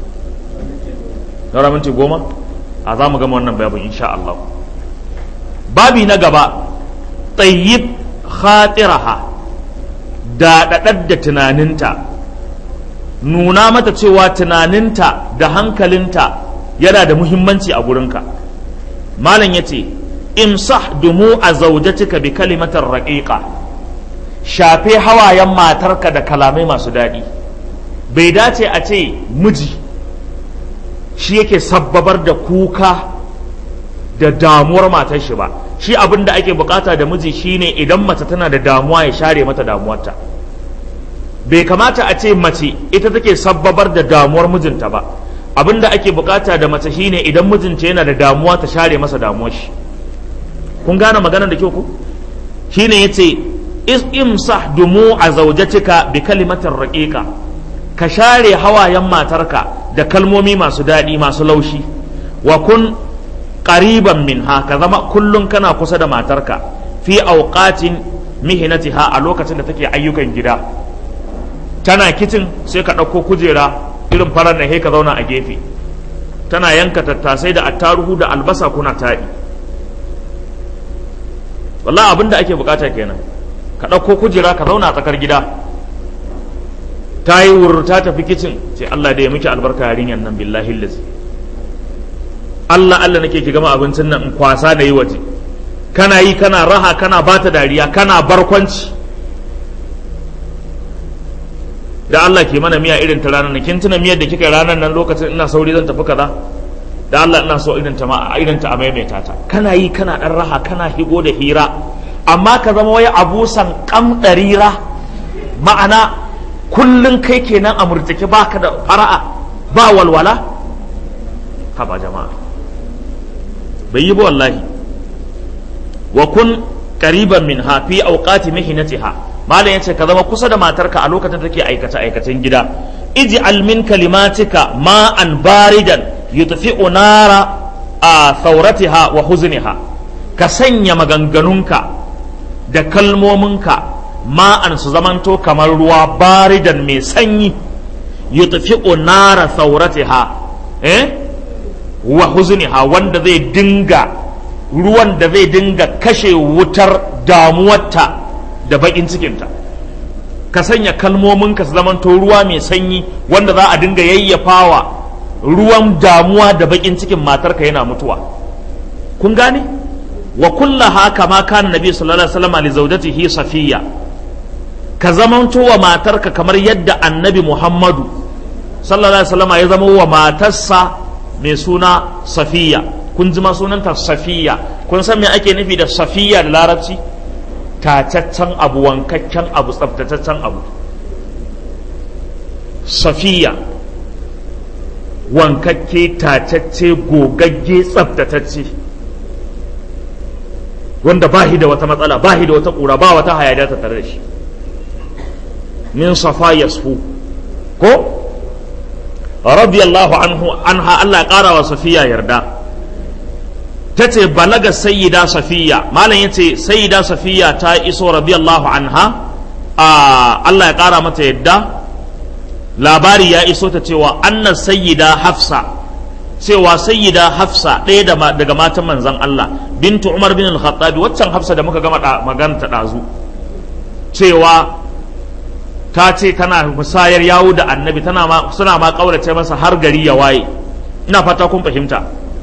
daura minti goma a za mu gama wannan babin insha Allah babi na gaba tsayyib khatiraha daɗaɗar da tunaninta nuna mata cewa tunaninta da hankalinta yana da muhimmanci a gurinka malam ya ce imsah dumu a zaujatika bi kalimatar raƙiƙa shafe hawayen matarka da kalamai masu daɗi bai dace a ce miji shi yake sabbabar da kuka da damuwar matar shi ba shi abin da ake bukata da miji shine idan mace tana da damuwa ya share mata damuwarta bai kamata a ce mace ita take sabbabar da damuwar mijinta ba abin da ake bukata da mace shine idan mijinta yana da damuwa ta share masa damuwar shi kun gane maganar da kyau ku shine yace imsah dumu a zaujatika bi kalimatin raqiqa ka share hawayen matarka da kalmomi masu daɗi masu laushi wa kun qariban minha ka zama kullum kana kusa da matarka fi auqatin mihinatiha a lokacin da take ayyukan gida tana kicin sai ka ɗauko kujera irin farar na ka zauna a gefe tana yanka tattasai da attaruhu da albasa kuna taɗi wallahi abin da ake bukata kenan ka ɗauko kujera ka zauna a tsakar gida ta yi wurr ta tafi kicin ce Allah da ya miki albarka yarinyar nan billahi lazi Allah Allah nake ki gama abincin nan in kwasa da yi waje kana yi kana raha kana bata dariya kana barkwanci da Allah ke mana miya irin ta ranar nan kin tuna miyar da kika ranar nan lokacin ina sauri zan tafi kaza da Allah ina so irin ta ma irin ta a maimaita ta kana yi kana dan raha kana higo da hira amma ka zama wai abusan kam darira ma'ana kullun kai kenan a murtake baka da fara'a ba walwala haba jama'a bai yi ba wallahi wa kun qariban min ha fi awqati mihnatiha malam yace ka zama kusa da matarka a lokacin take aikace aikacen gida ij'al min kalimatika ma'an baridan yutfi'u nara a thawratiha wa huzniha ka sanya maganganunka da kalmominka ma'an su zamanto kamar ruwa baridan mai sanyi yutfi'u nara thawratiha eh wa huzniha wanda zai dinga ruwan da zai dinga kashe wutar damuwarta da bakin cikinta ka sanya kalmominka su zamanto ruwa mai sanyi wanda za a dinga yayyafawa ruwan damuwa da bakin cikin matarka yana mutuwa kun gane wa kullaha kama kana nabi sallallahu alaihi wasallam li zawjatihi safiya ka zamanto wa matarka kamar yadda annabi muhammadu sallallahu alaihi wasallam ya zama wa matarsa mai suna safiya kun ji ma sunanta safiya kun san me ake nufi da safiya da larabci tataccen abu wankakken abu tsaftataccen abu safiya wankakke tatacce gogagge tsaftatacce wanda ba da wata matsala ba da wata ƙura ba wata hayada ta tare da shi min safa yasfu ko radiyallahu anhu anha Allah ya ƙara wa safiya yarda ta ce balaga sayyida safiya malam ya ce sayyida safiya ta iso radiyallahu anha a Allah ya kara mata yadda labari ya iso ta cewa anna sayyida hafsa cewa sayyida hafsa ɗaya daga matan manzan Allah bintu umar bin al-khattabi waccan hafsa da muka gama magana ta ɗazu cewa ta ce tana musayar yawo da annabi tana ma suna ma kaurace masa har gari ya waye ina fata kun fahimta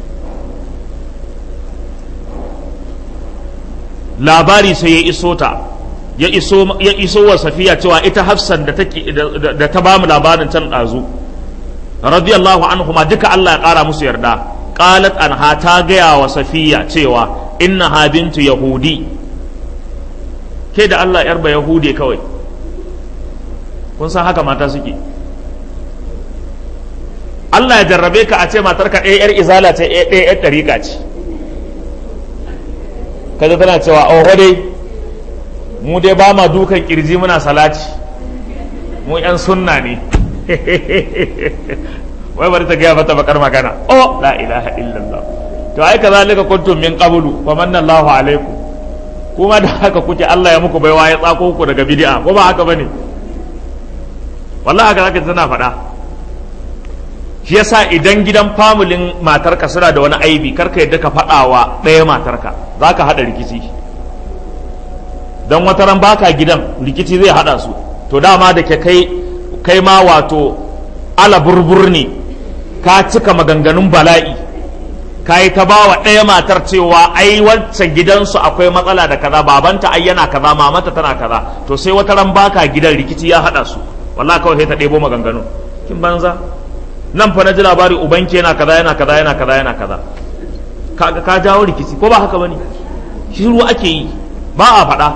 labari sai ya iso ta ya iso ya iso wa safiya cewa ita hafsan da take da ta bamu labarin can dazu radiyallahu anhuma duka Allah ya kara musu yarda qalat anha ta gaya wa safiya cewa innaha bintu yahudi ke da Allah yarba yahudi kawai kun san haka mata suke Allah ya jarrabe ka a ce matarka ɗaya 'yar izala ce ɗaya 'yar ɗariƙa ce kaza tana cewa oh dai mu dai ba ma dukan kirji muna salati mu yan sunna ne wai bari ta gaya mata bakar magana oh la ilaha illallah to ai kazalika kuntum min qablu fa manna Allahu alaikum kuma da haka kuke Allah ya muku baiwa ya tsako ku daga bid'a ko ba haka bane wallahi haka zaka tana faɗa shi yasa idan gidan famulin matarka suna da wani aibi karka yadda ka faɗawa ɗaya matarka za ka haɗa rikici don wata ran baka gidan rikici zai haɗa su to dama da ke kai kai ma wato ala burbur ne ka cika maganganun bala'i ka yi ta bawa ɗaya matar cewa ai wancan gidansu akwai matsala da kaza babanta ai yana kaza mamata tana kaza to sai wata ran baka gidan rikici ya haɗa su wallahi kawai sai ta ɗebo maganganun kin banza nan fa na ji labari ubanki yana kaza yana kaza yana kaza yana kaza ka ka jawo rikici ko ba haka bane shiru ake yi ba a faɗa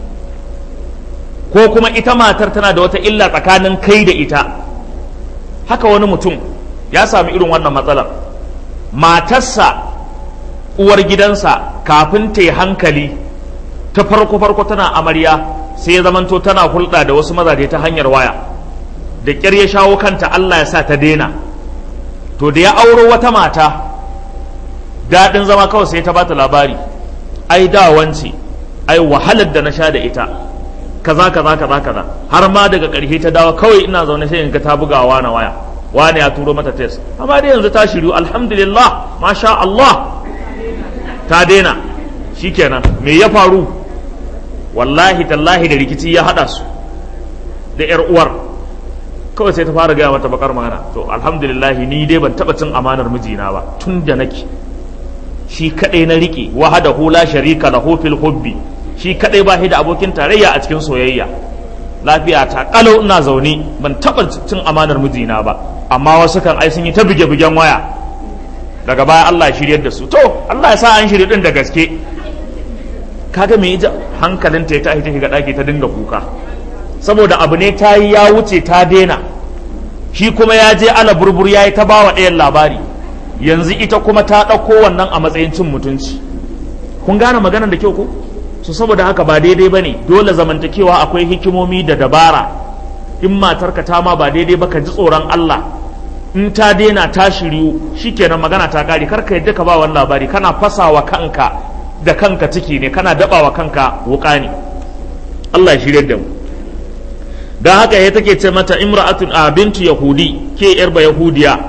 ko kuma ita matar tana da wata illa tsakanin kai da ita haka wani mutum ya sami irin wannan matsalar matarsa uwar gidansa kafin ta yi hankali ta farko farko tana amarya sai ya zamanto tana hulɗa da wasu mazaje ta hanyar waya da ƙyar ya shawo kanta Allah ya sa ta daina to da ya auro wata mata daɗin zama kawai sai ta bata labari ai da wance ai wahalar da na sha da ita kaza kaza kaza kaza har ma daga ƙarshe ta dawo kawai ina zaune sai in ga ta bugawa na waya wani ya turo mata test amma dai yanzu ta shiru alhamdulillah masha Allah ta daina shikenan me ya faru wallahi tallahi da rikici ya hada su da yar uwar kawai sai ta fara gaya mata bakar magana to alhamdulillah ni dai ban taba cin amanar mijina ba tun da nake shi kadai na rike wahada hula sharika lahu fil hubbi shi kadai ba da abokin tarayya a cikin soyayya lafiya ta kalau ina zaune ban taba cin amanar mijina ba amma wasu kan ai sun yi ta buge bugen waya daga baya Allah ya shiryar da su to Allah ya sa an shirye din da gaske kaga me ya hankalinta ya tashi ta shiga daki ta dinga kuka saboda abu ne ta yi ya wuce ta daina shi kuma ya je ala burbur ya yi ta bawa ɗayan labari yanzu ita kuma ta ɗauko wannan a matsayin cin mutunci kun gane maganar da kyau ko so saboda haka ba daidai ba ne dole zamantakewa akwai hikimomi da dabara in matarka ta ma ba daidai ba ka ji tsoron Allah in ta daina ta shiryu shikenan magana ta kare kar ka yadda ka ba wani labari kana fasawa kanka da kanka ciki ne kana dabawa kanka wuka ne Allah ya shirye da mu don haka ya take ce mata imra'atun a bintu yahudi ke yar ba yahudiya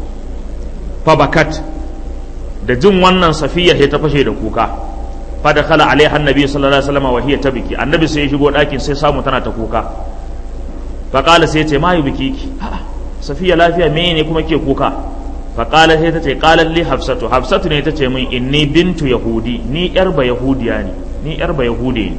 fabakat da jin wannan safiya sai ta fashe da kuka fa da khala alaiha annabi sallallahu alaihi wasallam wa hiya tabki annabi sai ya shigo ɗakin sai samu tana ta kuka fa qala sai ya ce ma yubkiki safiya lafiya me ne kuma ke kuka fa qala sai ta ce qala li hafsatu hafsatu ne ta ce min inni bintu yahudi ni yar ba yahudiya ne ni yar ba yahudi ne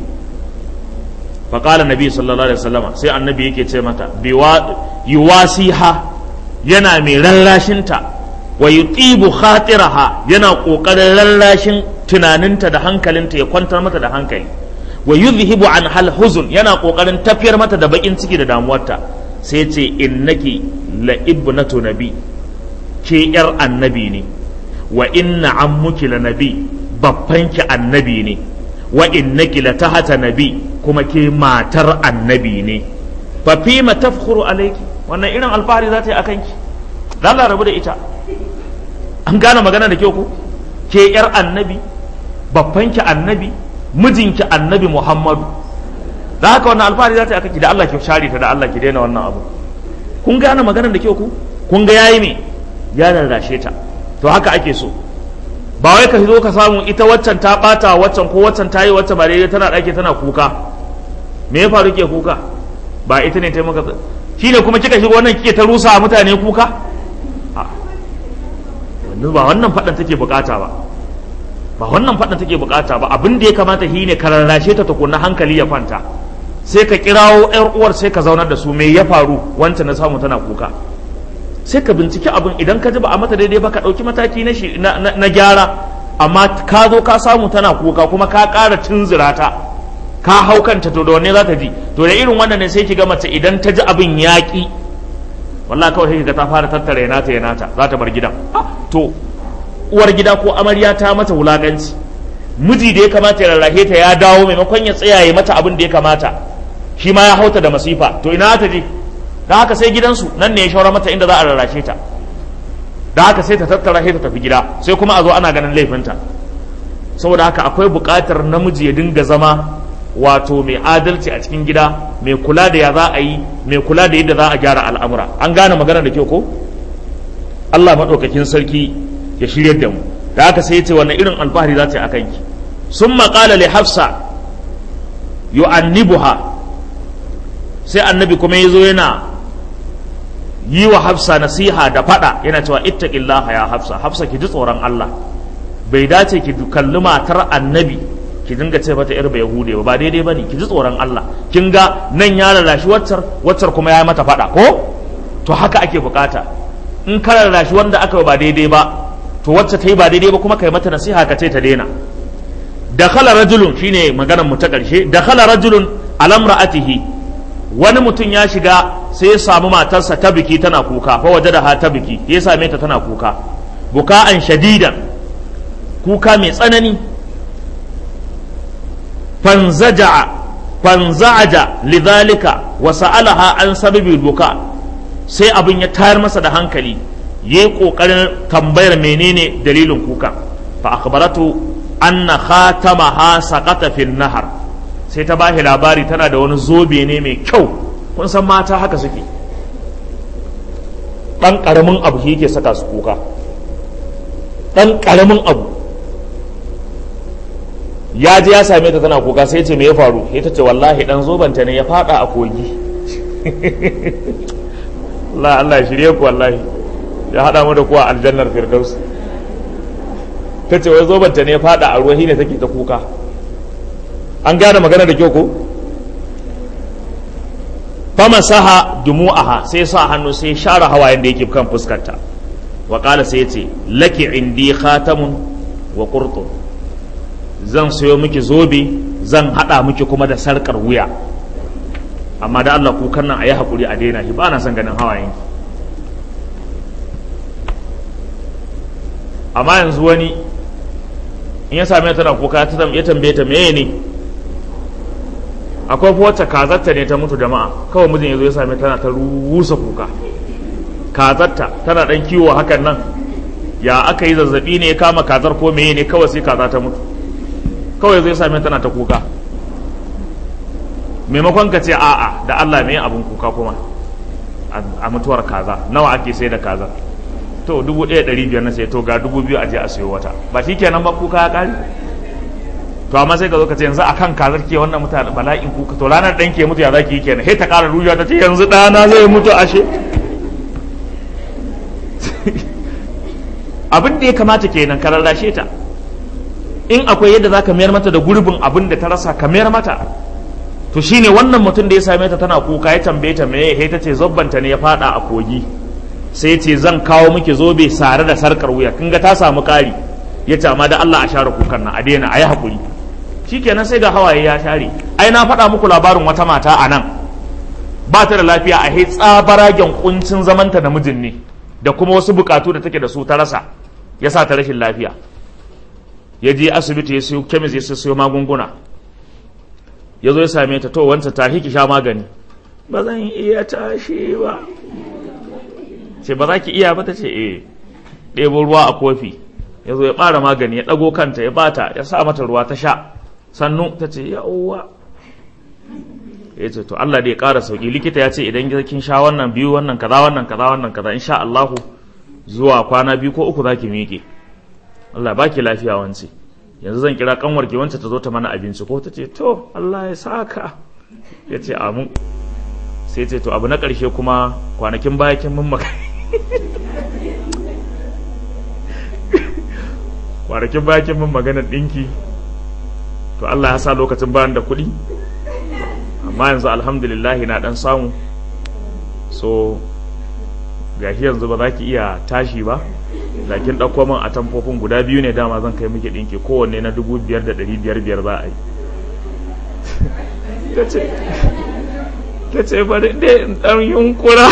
faƙala nabi sallallahu alaihi wasallama sai annabi yake ce mata yuwasiha yana mai rallashinta wa yutibu khatiraha yana ƙoƙarin rallashin tunaninta da hankalinta ya kwantar mata da hankali wa yuzhibu an hal huzun yana ƙoƙarin tafiyar mata da bakin ciki da damuwarta sai ce innaki la ibnatu nabi ke yar annabi ne wa inna ammuki la nabi babbanki annabi ne wa innaki la tahata nabi kuma ke matar annabi ne fa fi ma tafkhuru alayki wannan irin alfahari za ta yi akan ki dan la rabu da ita an gane magana da kyau ko ke yar annabi babban ki annabi mijinki annabi muhammadu da haka wannan alfahari za ta yi akan ki da Allah ki share ta da Allah ki daina wannan abu kun gane magana da kyau ko kun ga yayi me ya rarrashe ta to haka ake so ba wai ka zo ka samu ita waccan ta bata waccan ko waccan ta yi wacce ba daidai tana ɗaki tana kuka me ya faru ke kuka ba ita ne ta maka shi ne kuma kika shiga wannan kike ta rusa mutane kuka ba wannan faɗan take bukata ba ba wannan faɗan take bukata ba abin da ya kamata shi ne ka rarrashe ta tukunna hankali ya kwanta sai ka kirawo yar uwar sai ka zaunar da su me ya faru wancan na samu tana kuka sai ka binciki abin idan ka ji ba a mata daidai ba ka ɗauki mataki na gyara amma ka zo ka samu tana kuka kuma ka ƙara tunzura ta ka hau kanta to da wanne za ta ji to da irin wannan ne sai ki ga mace idan ta ji abin yaƙi wallahi kawai sai ga ta fara tattara yana ta yana ta za ta bar gidan to uwar gida ko amarya ta mata wulaƙanci miji da ya kamata ya rarrahe ta ya dawo maimakon ya tsaya ya mata abin da ya kamata shi ma ya hauta da masifa to ina ta je da haka sai gidansu nan ne ya shawara mata inda za a rarrashe ta da haka sai ta tattara sai ta tafi gida sai kuma a zo ana ganin laifinta saboda haka akwai buƙatar namiji ya dinga zama wato mai adalci a cikin gida mai kula da ya za a yi mai kula da yadda za a gyara al'amura an gane magana da kyau ko Allah maɗaukakin sarki ya shirya da mu da haka sai ya ce wannan irin alfahari za ta yi a kanki sun maƙala li hafsa yu'annibuha sai annabi kuma ya zo yana yi wa hafsa nasiha da fada yana cewa ittaqillaha ya hafsa hafsa ki ji tsoron Allah bai dace ki kalli matar annabi ki dinga ce mata yar yahude ba daidai bane ki ji tsoron Allah kin ga nan ya lalashi waccar waccar kuma ya mata fada ko to haka ake bukata in ka lalashi wanda aka ba daidai ba to wacce ta yi ba daidai ba kuma kai mata nasiha ka ce ta daina dakhala rajulun shine maganar mu ta karshe dakhala rajulun alamra'atihi wani mutum ya shiga sai ya samu matarsa ta biki tana kuka fa waje da ha ta biki ya same ta tana kuka buka'an shadidan kuka mai tsanani fanzaja'a fanza'aja lidhalika wa sa'alaha an sababi buka sai abin ya tayar masa da hankali yayi kokarin tambayar menene dalilin kuka fa akhbaratu anna khatamaha saqata fil nahar sai ta bashi labari tana da wani zobe ne mai kyau kun san mata haka suke ɗan ƙaramin abu shi yake saka su kuka ɗan ƙaramin abu ya je ya same ta tana kuka sai ce me ya faru sai ta ce wallahi ɗan zobanta ne ya faɗa a kogi Allah Allah shirye ku wallahi ya haɗa mu da kuwa aljannar firdaus ta ce wai zobanta ne ya faɗa a ruwa ne take ta kuka an gane magana da kyau ko famasaha dumu'aha sai sa hannu sai share hawayen da yake kan fuskarta wa qala sai yace laki indi khatamun wa qurtun zan sayo miki zobe zan hada miki kuma da sarkar wuya amma da Allah kukan nan ayi hakuri a daina shi ba na son ganin hawayen amma yanzu wani in ya same tana kuka ya tambaye ta meye ne akwai wacce kazarta ne ta mutu jama'a kawai mijin ya zo ya same tana ta rusa kuka kazarta tana dan kiwo hakan nan ya aka yi zazzabi ne ya kama kazar ko meye ne kawai sai kaza ta mutu kawai zai same tana ta kuka maimakon ka ce a'a da Allah mai abun kuka kuma a mutuwar kaza nawa ake sai da kaza to dubu ɗaya ɗari biyar na sai to ga dubu biyu a je a sayo wata ba shi kenan ba kuka ya ƙari to amma sai ka zo ka ce yanzu akan kazar ke wannan mutane bala'in kuka to ranar ɗan ke mutu ya zaki yi kenan sai ta ƙara rujuwa ta ce yanzu ɗana zai mutu ashe abin da ya kamata kenan ka rarrashe ta in akwai yadda za ka mayar mata da gurbin abin da ta rasa ka mayar mata to shine wannan mutum da ya same ta tana kuka ya tambaye ta meye sai ta ce zobbanta ne ya fada a kogi sai ce zan kawo miki zobe sare da sarkar wuya kin ga ta samu kari ya ce amma da Allah a share kukan nan a daina a yi hakuri shikenan sai ga hawaye ya share ai na faɗa muku labarin wata mata a nan ba ta da lafiya a hai tsabaragen kuncin zamanta da mijin ne da kuma wasu bukatu da take da su ta rasa ya sa ta rashin lafiya ya je asibiti ya siyo kemis ya siyo magunguna ya zo ya same ta to wancan ta ki sha magani ba zan iya tashi ba ce ba za ki iya ba ta ce eh ɗebo ruwa a kofi ya zo ya ɓara magani ya ɗago kanta ya bata ya sa mata ruwa ta sha sannu ta ce ya uwa ya ce to Allah dai ya ƙara sauƙi likita ya ce idan kin sha wannan biyu wannan kaza wannan kaza wannan kaza insha Allahu zuwa kwana biyu ko uku za ki miƙe Allah baki lafiya wance yanzu zan kira kanwar ki wance ta zo ta mana abinci ko ta ce to Allah ya saka ya ce amu sai ce to abu na ƙarshe kuma kwanakin baya kin mun maka kwanakin baya kin mun maganar ɗinki to Allah ya sa lokacin bayan da kuɗi amma yanzu alhamdulillah na ɗan samu so gashi yanzu ba za ki iya tashi ba da kin ɗauko min a tamfofin guda biyu ne dama zan kai miki ɗinki kowanne na dubu biyar da ɗari biyar biyar za a yi ta ce bari dai in ɗan yunkura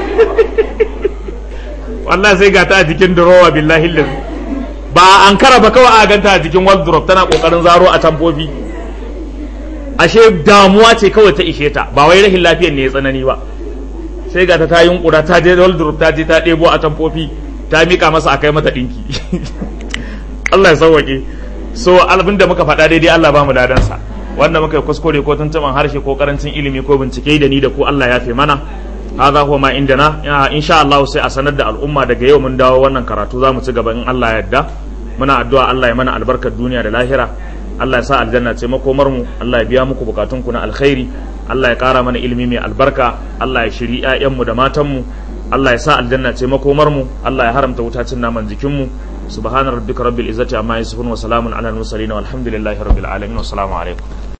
wallah sai ga ta a jikin durowa billahi liz ba an kara ba kawai a ganta a jikin wardrobe tana kokarin zaro a tamfofi ashe damuwa ce kawai ta ishe ta ba wai rahin lafiyar ne ya tsanani ba sai ga ta ta yunkura ta je wardrobe ta je ta ɗebo a tamfofi ta mika masa a kai mata ɗinki Allah ya sauwaƙe so abin da muka faɗa daidai Allah ba mu dadansa wanda muka yi kuskure ko tuntuɓan harshe ko karancin ilimi ko bincike da ni da ku Allah ya fi mana hadha huwa ma indana insha Allah sai a sanar da al'umma daga yau mun dawo wannan karatu za mu ci gaba in Allah ya yarda muna addu'a Allah ya mana albarkar duniya da lahira Allah ya sa aljanna ce makomar mu Allah ya biya muku bukatun ku na alkhairi Allah ya kara mana ilimi mai albarka Allah ya shiri ƴaƴan mu da matan mu Allah ya sa aljanna ce makomar mu Allah ya haramta wuta cin naman jikin mu subhana rabbika rabbil izzati amma yasifun wa salamun ala al mursalin walhamdulillahi rabbil alamin wa assalamu alaikum